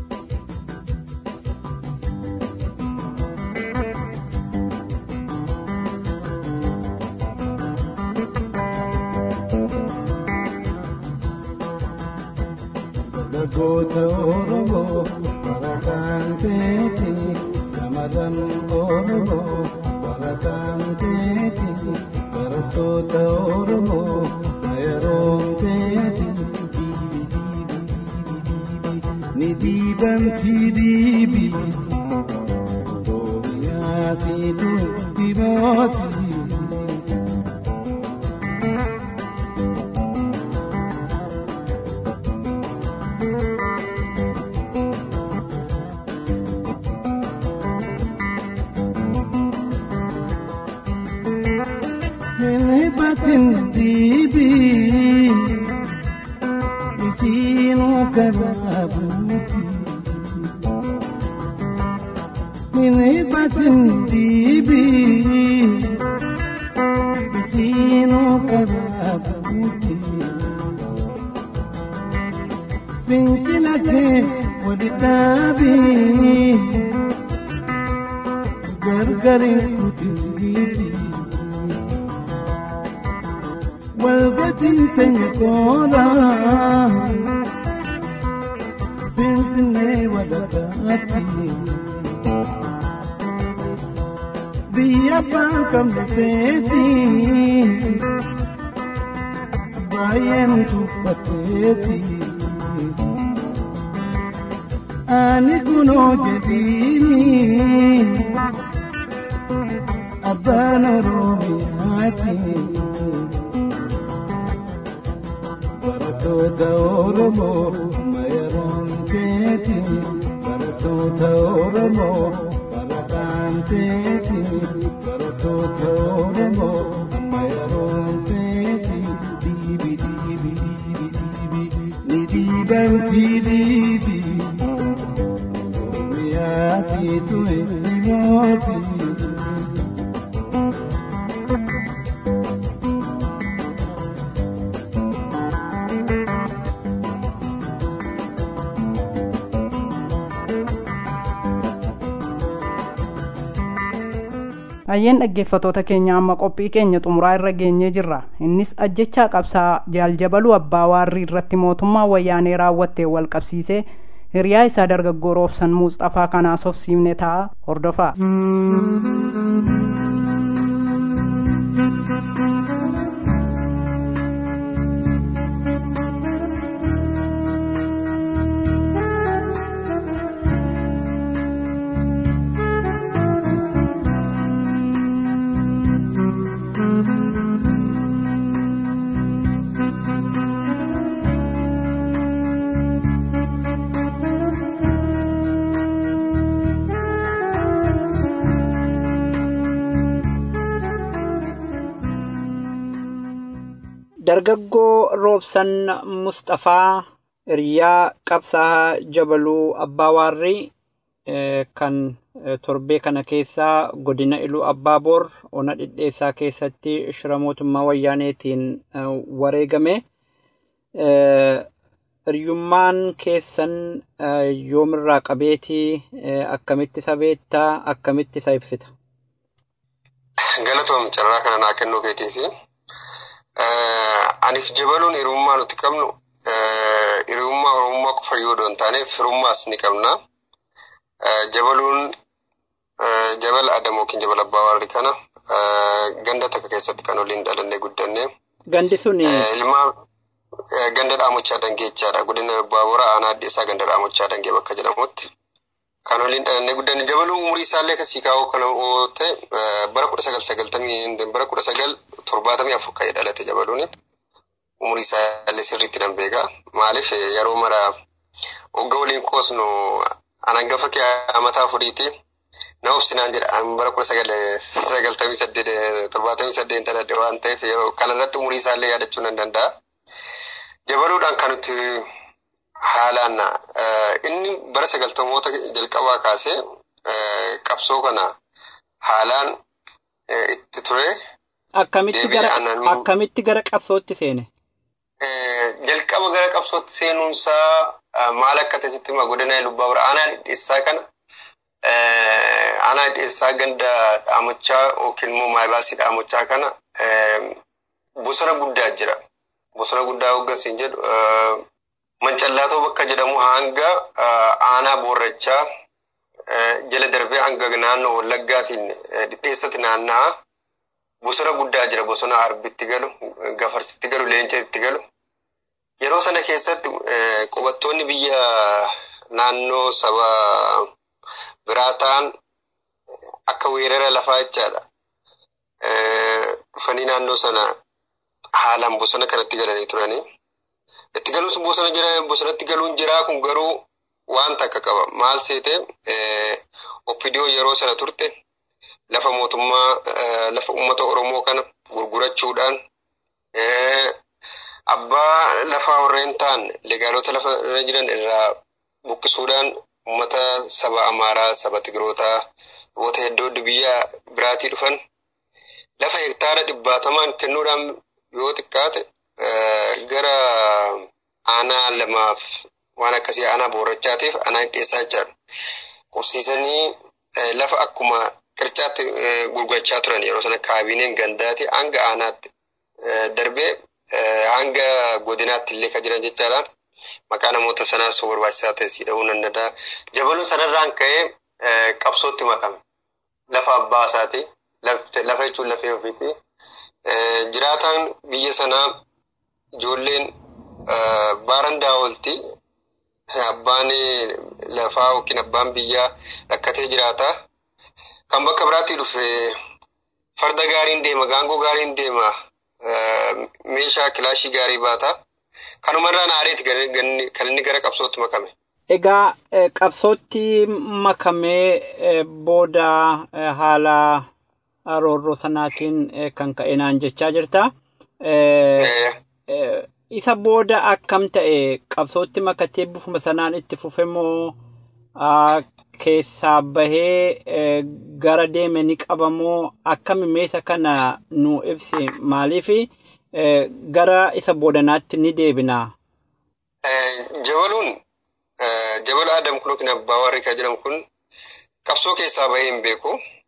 S8: goota Oromoo barataan teeti shamarran Oromoo barataan teeti barattoota Oromoo yeroon teeti ni diibamti diibi Oromiyaatiitu dibooti. batin dibi ifinu karabuti mini batin dibi ifinu karabuti finkilate wadidabi gargarin kutingiti walgatiin teenya koora finfinnee walakkaatti biyya abbaan qabne seeti baay'een tuffatteeti ani kunoo jedhiini abbaan oromiyaati barattoota oromoo mayaraan keeti barattoota oromoo barataan teeti barattoota oromoo mayaraan teeti diibi diibi diibi diibi ni diibanti diibi oromiyaati tu'e dhimooti.
S2: Hayyeen dhaggeeffatoota keenya amma qophii keenya xumuraa irra geenyee jirra. Innis ajjechaa qabsaa jaaljabaluu abbaa waarrii irratti mootummaa wayyaanee raawwattee wal qabsiisee hiriyaa isaa dargaggoo roobsan muuxafaa kanaas of siifne ta'a hordofaa.
S6: Dargaggoo Roobsan Mustafaa hiriyaa qabsaa jabaluu abbaa waarrii kan torbee kana keessaa godina iluu abbaa boor ona dhidheessaa keessatti shira mootummaa wayyaaneetiin wareegame. Hiriyummaan keessan yoomirraa qabeetii akkamitti isa beektaa akkamitti isa ibsita?
S9: Galatoom carraa kana naa kennuu keetiifi aniif jabaluun hiriyummaa nuti qabnu hiriyummaa oromummaa qofa yoo hin taane firummaas ni qabna. Jabaluun jabal Adamoo yookiin jabal abbaa warri kana ganda takka keessatti kan waliin dhalannee guddanne.
S6: Gandi suni
S9: Ilmaa ganda dhaamochaa dangee jechaadha. Godina baabura aanaa addeessaa ganda dhaamochaa dangee bakka jedhamutti. Kan waliin dhalannee guddanne jabaluun umurii isaallee kasii kaa'uu kan ta'e bara kudha sagal sagaltamii bara kudha sagal torbaatamii afur ka'ee dhalate jabaluuni. Umurii isaallee sirriitti nan beeka. Maaliif yeroo mara hogga waliin qoosnu an hangafa kee amataa furiiti. Na obsinaan jedha an bara kudha sagal sagaltamii saddeet torbaatamii saddeet dhaladhe waan ta'eef yeroo kanarratti umurii isaallee yaadachuu nan danda'a. Jabaluudhaan kan nuti haalaan inni bara sagaltamoota jalqabaa kaasee qabsoo kana haalaan itti ture.
S6: akkamitti gara akkamitti gara qabsootti seene?
S9: Jalqaba gara qabsootti seenuunsaa maal akka ta'e sitti hima godina lubbaa bira aanaa dhidheessaa kana aanaa dhidheessaa ganda dhaamochaa yookiin immoo maayibaasii dhaamochaa kana bosona guddaa jira. Bosona guddaa hoggansiin jedhu mancallaatoo bakka jedhamu hanga aanaa boorrachaa jala darbee hanga naannoo wallaggaatiin dhidheessatti naanna'a. Bosona guddaa jira. Bosona arbitti galu, gafarsitti galu, leencatti galu. Yeroo sana keessatti qubattoonni biyya naannoo saba biraa ta'an akka weerara lafaa jechaadha. Dhufanii naannoo sana haalaan bosona kanatti galanii turanii. Itti galuun bosona jira, bosonatti galuun jiraa kun garuu waan takka qaba. Maal seete oppidiyoo yeroo sana turte lafa mootummaa lafa uummata Oromoo kana gurgurachuudhaan abbaa lafaa warreen ta'an legaalota lafa irra jiran irraa buqqisuudhaan uummata saba Amaaraa, saba Tigrootaa, saboota hedduu biyya biraatii dhufan lafa hektaara dhibbaatamaan kennuudhaan yoo xiqqaate gara aanaa lamaaf waan akkasii aanaa boorrachaatiif aanaa dhidheessaa jechaadha. Qubsiisanii lafa akkuma qircaatti gurgurachaa turan yeroo sana kaabineen gandaati hanga aanaatti darbee hanga godinaatti illee kan jiran jechaadha. Maqaa namoota sanaa osoo barbaachisaa ta'e si dha'uu nan danda'a. Jabaluun sanarraan ka'ee qabsootti makame. Lafa abbaa isaati. Lafa jechuun lafee ofiiti. Jiraataan biyya sanaa ijoolleen baarandaa oolti. Abbaan lafaa yookiin abbaan biyyaa rakkatee jiraata. Kan bakka biraatti dhufe farda gaariin deema, gaangoo gaariin deema, meeshaa kilaashii gaarii baata. Kanumarraan aareeti kan inni gara qabsootti makame.
S6: Egaa qabsootti makamee booda haala roorroo sanaatiin kan ka'e naan jechaa jirta. Isa booda akkam ta'e qabsootti makatee bifuma sanaan itti fufe moo keessaa bahee gara deeme ni qabamoo akkami meesa kana nu ibsi maaliif gara isa boodanaatti ni deebina.
S9: Jabaluun jabala Adam kun yookiin abbaa warri kan jedhamu kun qabsoo keessaa bahee hin beeku.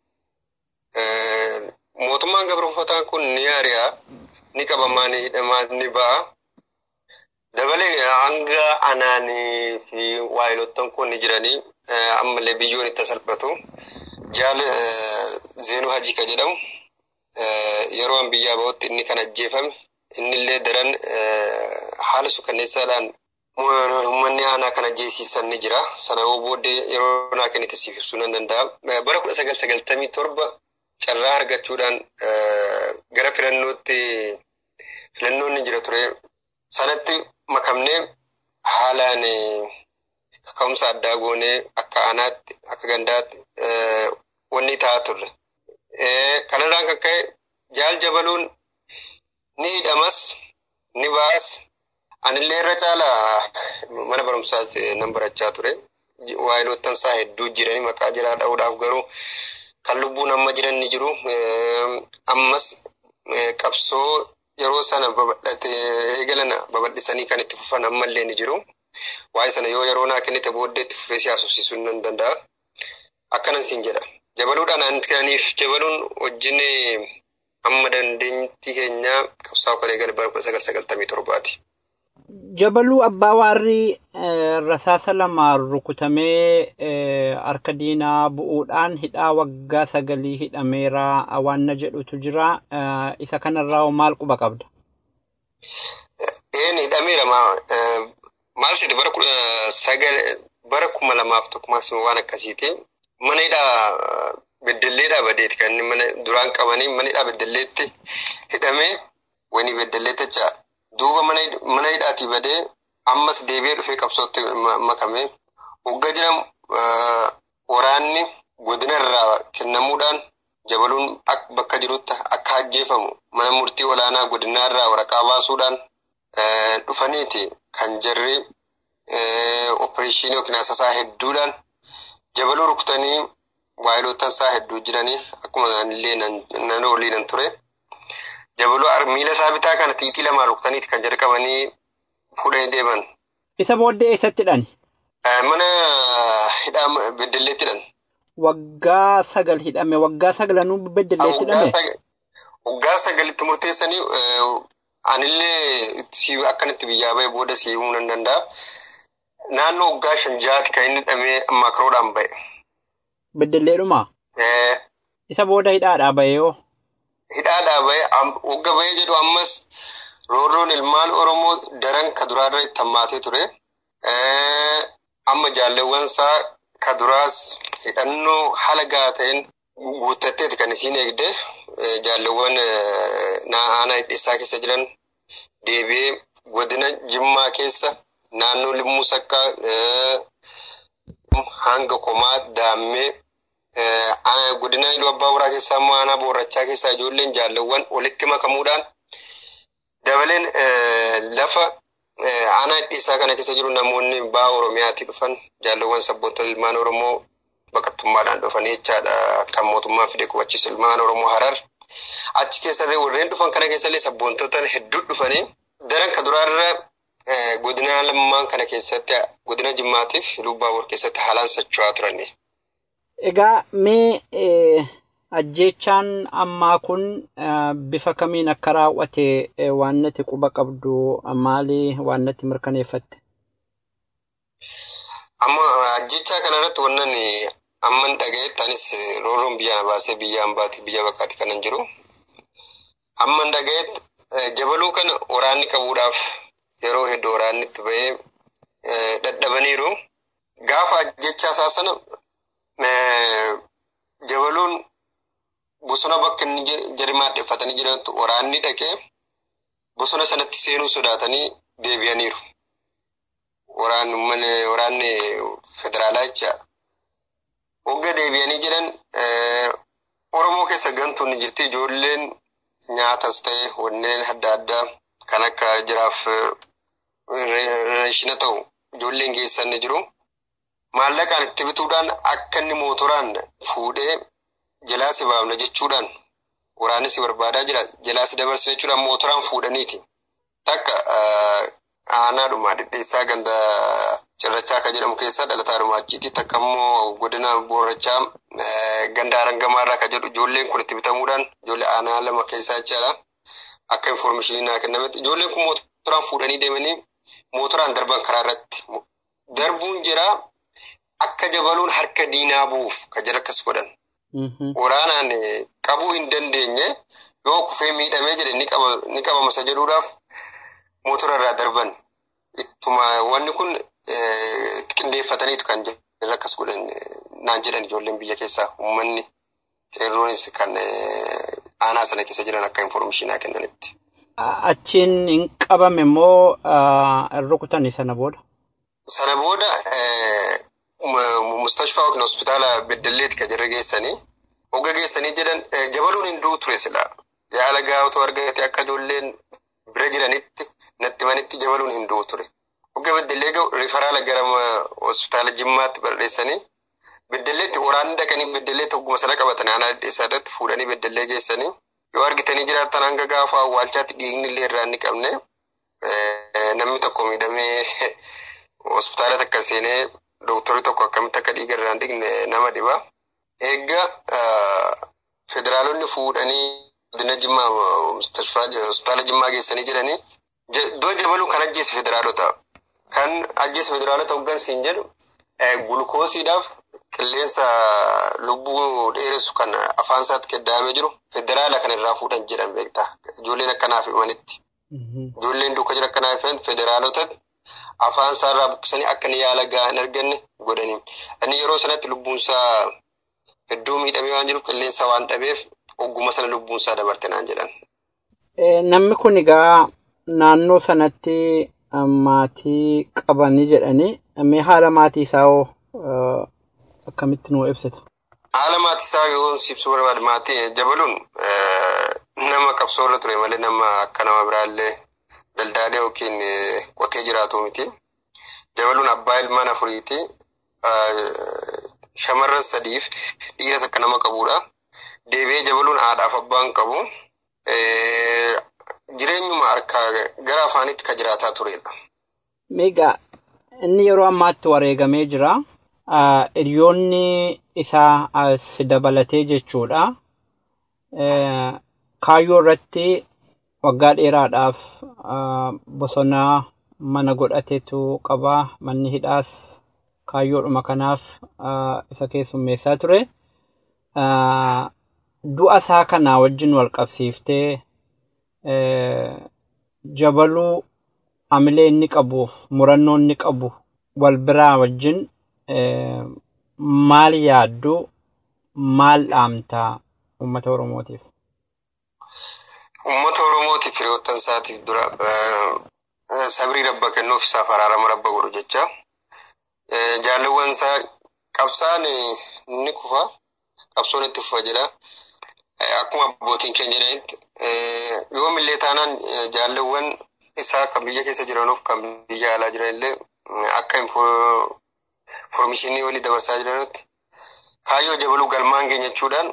S9: Mootummaan gabroofataa kun ni ari'a, ni qabamaa, ni hidhamaa, ni ba'a. Dabalee hanga anaanii fi waayilottan kun ni jiranii ammallee biyyoon itti salphatu. Jaal Zeenuu Hajii kan jedhamu yeroo an biyyaa bahutti inni kan ajjeefame innillee daran haala suukanneessaadhaan uummanni aanaa kan ajjeesiisan ni jira. Sana booddee yeroo naa kennite siif ibsuu nan danda'a. Bara kudha sagal sagaltamii torba carraa argachuudhaan gara filannootti filannoon ni jira ture. Sanatti makamnee haalaan kaka'umsa addaa goonee akka aanaatti akka gandaatti wanni ta'aa turre. Kanarraan kan ka'e jaal jabaluun ni hidhamas ni ba'as anillee irra caala mana barumsaas nan barachaa ture. Waayilottan isaa hedduu jiranii maqaa jiraa dha'uudhaaf garuu kan lubbuun amma jiran ni jiru. Ammas qabsoo yeroo sana babal'ate eegalan babal'isanii kan itti fufan ammallee ni jiru. Waa'ee sana yoo yeroo naa kennite booddee itti fufee si haasofsiisuu nan danda'a. Akkanan siin jedha. Jabaluudhaan antaniif jabaluun wajjin amma dandeenyatti keenya qabsaa'u kan eegale bara kudha sagal sagaltamii torbaati.
S6: Jabaluu abbaa warri rasaasa lamaan rukutamee harka diinaa bu'uudhaan hidhaa waggaa sagalii hidhameera waan jedhutu jira. Isa kanarraa maal quba qabda?
S9: Een hidhameera maal siiti bara kudha sagal bara kuma lamaaf tokko maasima waan akkasiiti. Mana hidhaa beddelleedhaa badeeti kan inni mana duraan qabanii mana hidhaa beddelleetti hidhamee wani beddelleetti jecha duuba mana hidhaatii badee ammas deebi'ee dhufee qabsootti makame. Waggaa jiran waraanni godina irraa kennamuudhaan jabaluun bakka jirutti akka ajjeefamu mana murtii olaanaa godinaa irraa waraqaa baasuudhaan dhufaniiti kan jarri opereeshinii yookiin asasaa hedduudhaan jabaluu rukutanii waayiloottan isaa hedduu jiranii akkuma illee nan olii nan ture. Jabaluu miila isaa bitaa kana xiixii lamaan rukutaniiti kan jalqabanii fuudhanii deeman.
S6: Isa booddee eessatti hidhan?
S9: Mana hidhaa beddelleetti hidhan.
S6: Waggaa sagal hidhame waggaa sagalanuu beddelleetti hidhame?
S9: Waggaa sagalitti murteessanii anillee akkanatti biyyaa ba'e booda si himuu nan danda'a. Naannoo waggaa shan jaati kan inni hidhamee makaroodhaan ba'e.
S6: Beddelleedhuma? Isa booda hidhaadhaa ba'e yoo?
S9: Hidhaadhaa ba'e wagga ba'ee jedhu ammas roorroon ilmaan Oromoo daran ka duraarra itti hammaatee ture. Amma jaalleewwan isaa ka duraas hidhannoo haala gahaa ta'een guuttatteeti kan isiin eegde jaalleewwan aanaa hidheessaa keessa jiran deebi'ee godina Jimmaa keessa naannoo Limmuu Sakkaa hanga Komaa Daammee godina Iluu Abbaa Boraa keessaa immoo aanaa Boorrachaa keessaa ijoolleen jaalleewwan walitti makamuudhaan dabaleen lafa aanaa hidheessaa kana keessa jiru namoonni ba'a Oromiyaatti dhufan jaalleewwan sabboontonni ilmaan Oromoo baqattummaadhaan dhufanii jechaadha kan mootummaan fide qubachiisu ilmaan Oromoo Harar. Achi keessallee warreen dhufan kana keessallee sabboontota hedduu dhufanii daran ka duraarra godina lamaan kana keessatti godina Jimmaatiif Iluu Abbaa Boor keessatti haalaan socho'aa turani.
S6: Egaa mee ajjeechaan ammaa kun bifa kamiin akka raawwate waan nati quba qabdu maali waan nati mirkaneeffatte?
S9: Amma ajjechaa kanarratti wannan amman dhaga'etti anis rooroon biyya na baasee biyya hambaati biyya baqaati kanan jiru. Amman dhaga'etti jabaluu kana waraanni qabuudhaaf yeroo hedduu waraanni itti ba'ee dadhabaniiru. Gaafa ajjechaa isaa sana jabaluun bosona bakka inni jari maadheffatanii jirantu waraanni dhaqee bosona sanatti seenuu sodaatanii deebi'aniiru. Waraanni federaalaa jecha hogga deebi'anii jiran Oromoo keessa gantuun ni jirti ijoolleen nyaatas ta'e wanneen adda addaa kan akka jiraaf reeshina ta'u ijoolleen geessan ni jiru. Maallaqaan itti bituudhaan akka inni mootoraan fuudhee jalaa si baafna jechuudhaan waraanni si barbaadaa jira jalaa si dabarsina jechuudhaan mootoraan fuudhaniiti. Takka aanaadhuma dhidheessaa ganda cirrachaa kan jedhamu keessaa dhalataadhuma achiiti. Takka immoo godina boorrachaa ganda arangamaarraa kan jedhu ijoolleen kun itti bitamuudhaan ijoollee aanaa lama keessaa jechaadha. Akka infoormeeshinii naa kennametti ijoolleen kun mootoraan fuudhanii deemanii mootoraan darban karaa irratti darbuun jira akka jabaluun harka diinaa bu'uuf kan jira akkas godhan. Waraanaan qabuu hin dandeenye yoo kufee miidhamee jedhe ni qabama isa jedhuudhaaf mootora irraa darban. Ittuma wanni kun qindeeffataniitu kan jira akkas godhan naan jedhan ijoolleen biyya keessaa uummanni qeerroonis kan aanaa sana keessa jiran akka infoormeeshinaa kennanitti.
S6: Achiin hin qabame immoo rukutanii sana booda?
S9: Sana booda mustashfaa yookiin hospitaala beddelleetti kan jirra geessanii hogga geessanii jedhan jabaluun hin du'u ture sila yaala gaafatu argate akka ijoolleen bira jiranitti natti manitti jabaluun hin du'u ture. Hogga beddellee ga'u rifaraala gara hospitaala jimmaatti barreessanii beddelleetti waraanni dhaqanii beddelleetti hogguma sana qabatan aanaa dhedheessaa irratti fuudhanii beddellee geessanii yoo argitanii jiraattan hanga gaafa awwaalchaatti dhiigni illee irraa inni qabne namni tokko miidhamee hospitaala takka seenee dooktorri tokko akkamitti akka dhiiga irraa hin dhigne nama dhiba. Eegga federaalonni fuudhanii godina jimmaa hospitaala jimmaa geessanii jedhanii iddoo jabaluu kan ajjeese federaalota. Kan ajjeese federaalota hoggansiin jedhu gulukoosiidhaaf qilleensa lubbuu dheeressu kan afaan isaatti keddaamee jiru federaala kan irraa fuudhan jedhan beektaa ijoolleen akkanaaf himanitti. Ijoolleen duuka jira akkanaaf himan federaalotatti afaan isaarraa buqqisanii akka inni yaala gahaa hin arganne godhanii. Inni yeroo sanatti lubbuun isaa hedduu miidhamee waan jiruuf qilleensa waan dhabeef ogguma sana lubbuun isaa dabarte naan jedhan.
S6: Namni kun egaa naannoo sanatti maatii qabanii jedhanii mee haala maatii isaa hoo akkamitti nuu ibsita?
S9: Haala maatii isaa yoo ibsuu barbaade maatii jabaluun nama qabsoo irra ture malee nama akka nama biraallee daldaalee yookiin qotee jiraatu miti. Jabaluun abbaa ilmaan afuriiti. Shamarran sadiif dhiira takka nama qabudha. Deebi'ee jabaluun haadhaaf abbaan qabu. Jireenyuma harkaa gara afaanitti kan jiraataa turedha.
S6: Meegaa inni yeroo ammaatti wareegamee jira. Hiriyoonni isaa as dabalatee jechuudha. Kaayyoo irratti waggaa dheeraadhaaf bosona mana godhateetu qaba. Manni hidhaas kaayyoodhuma kanaaf isa keessummeessaa ture. Du'a isaa kana wajjin wal qabsiiftee jabaluu amilee inni qabuuf murannoo inni qabu wal biraa wajjin maal yaaddu maal dhaamtaa uummata Oromootiif?
S9: Uummata Oromootiif hiriyoottan isaatiif dura sabrii rabba kennuuf isaaf araarama rabba godhu jecha jaalawwan isaa qabsaan ni kufa qabsoon itti fufa jedha. Akkuma abbootiin keenya jedhanitti yoomillee taanaan jaalawwan isaa kan biyya keessa jiranuuf kan biyya alaa jiranillee akka infoormeeshinii walii dabarsaa jiranitti kaayyoo jabaluu galmaan keenya jechuudhaan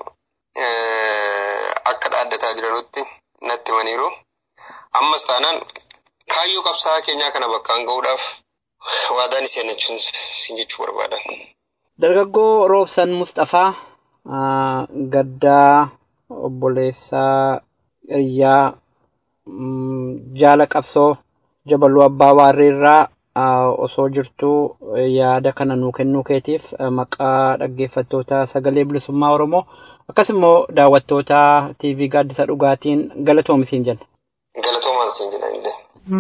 S9: akka dhaaddataa jiranutti natti himaniiru. Ammas taanaan kaayyoo qabsaa keenyaa kana bakkaan ga'uudhaaf waadaan iseen jechuun sin jechuu barbaada.
S6: Dargaggoo Roobsan Mustafaa gaddaa obboleessaa hiriyaa jaala qabsoo jabaluu abbaa waarriirraa osoo jirtuu yaada kana nuu kennuu keetiif maqaa dhaggeeffattoota sagalee bilisummaa oromoo akkasumas daawwattoota TV gaaddisa dhugaatiin galatoomi siin jenna.
S9: Galatoomaan siin jedhan illee.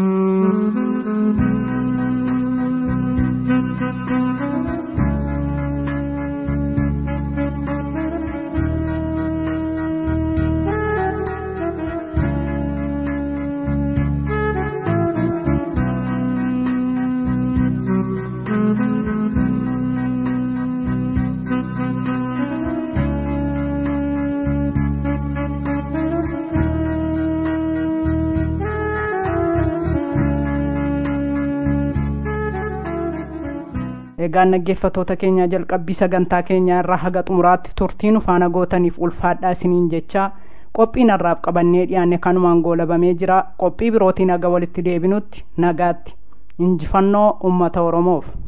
S2: egaan dhaggeeffattoota keenya jalqabbii sagantaa keenyaa irraa haga xumuraatti turtii nu faana gootaniif ulfaadhaa isiniin jechaa qophiin har'aaf qabannee dhiyaanne kanumaan goolabamee jira qophii birootiin haga walitti deebinutti nagaatti injifannoo ummata oromoof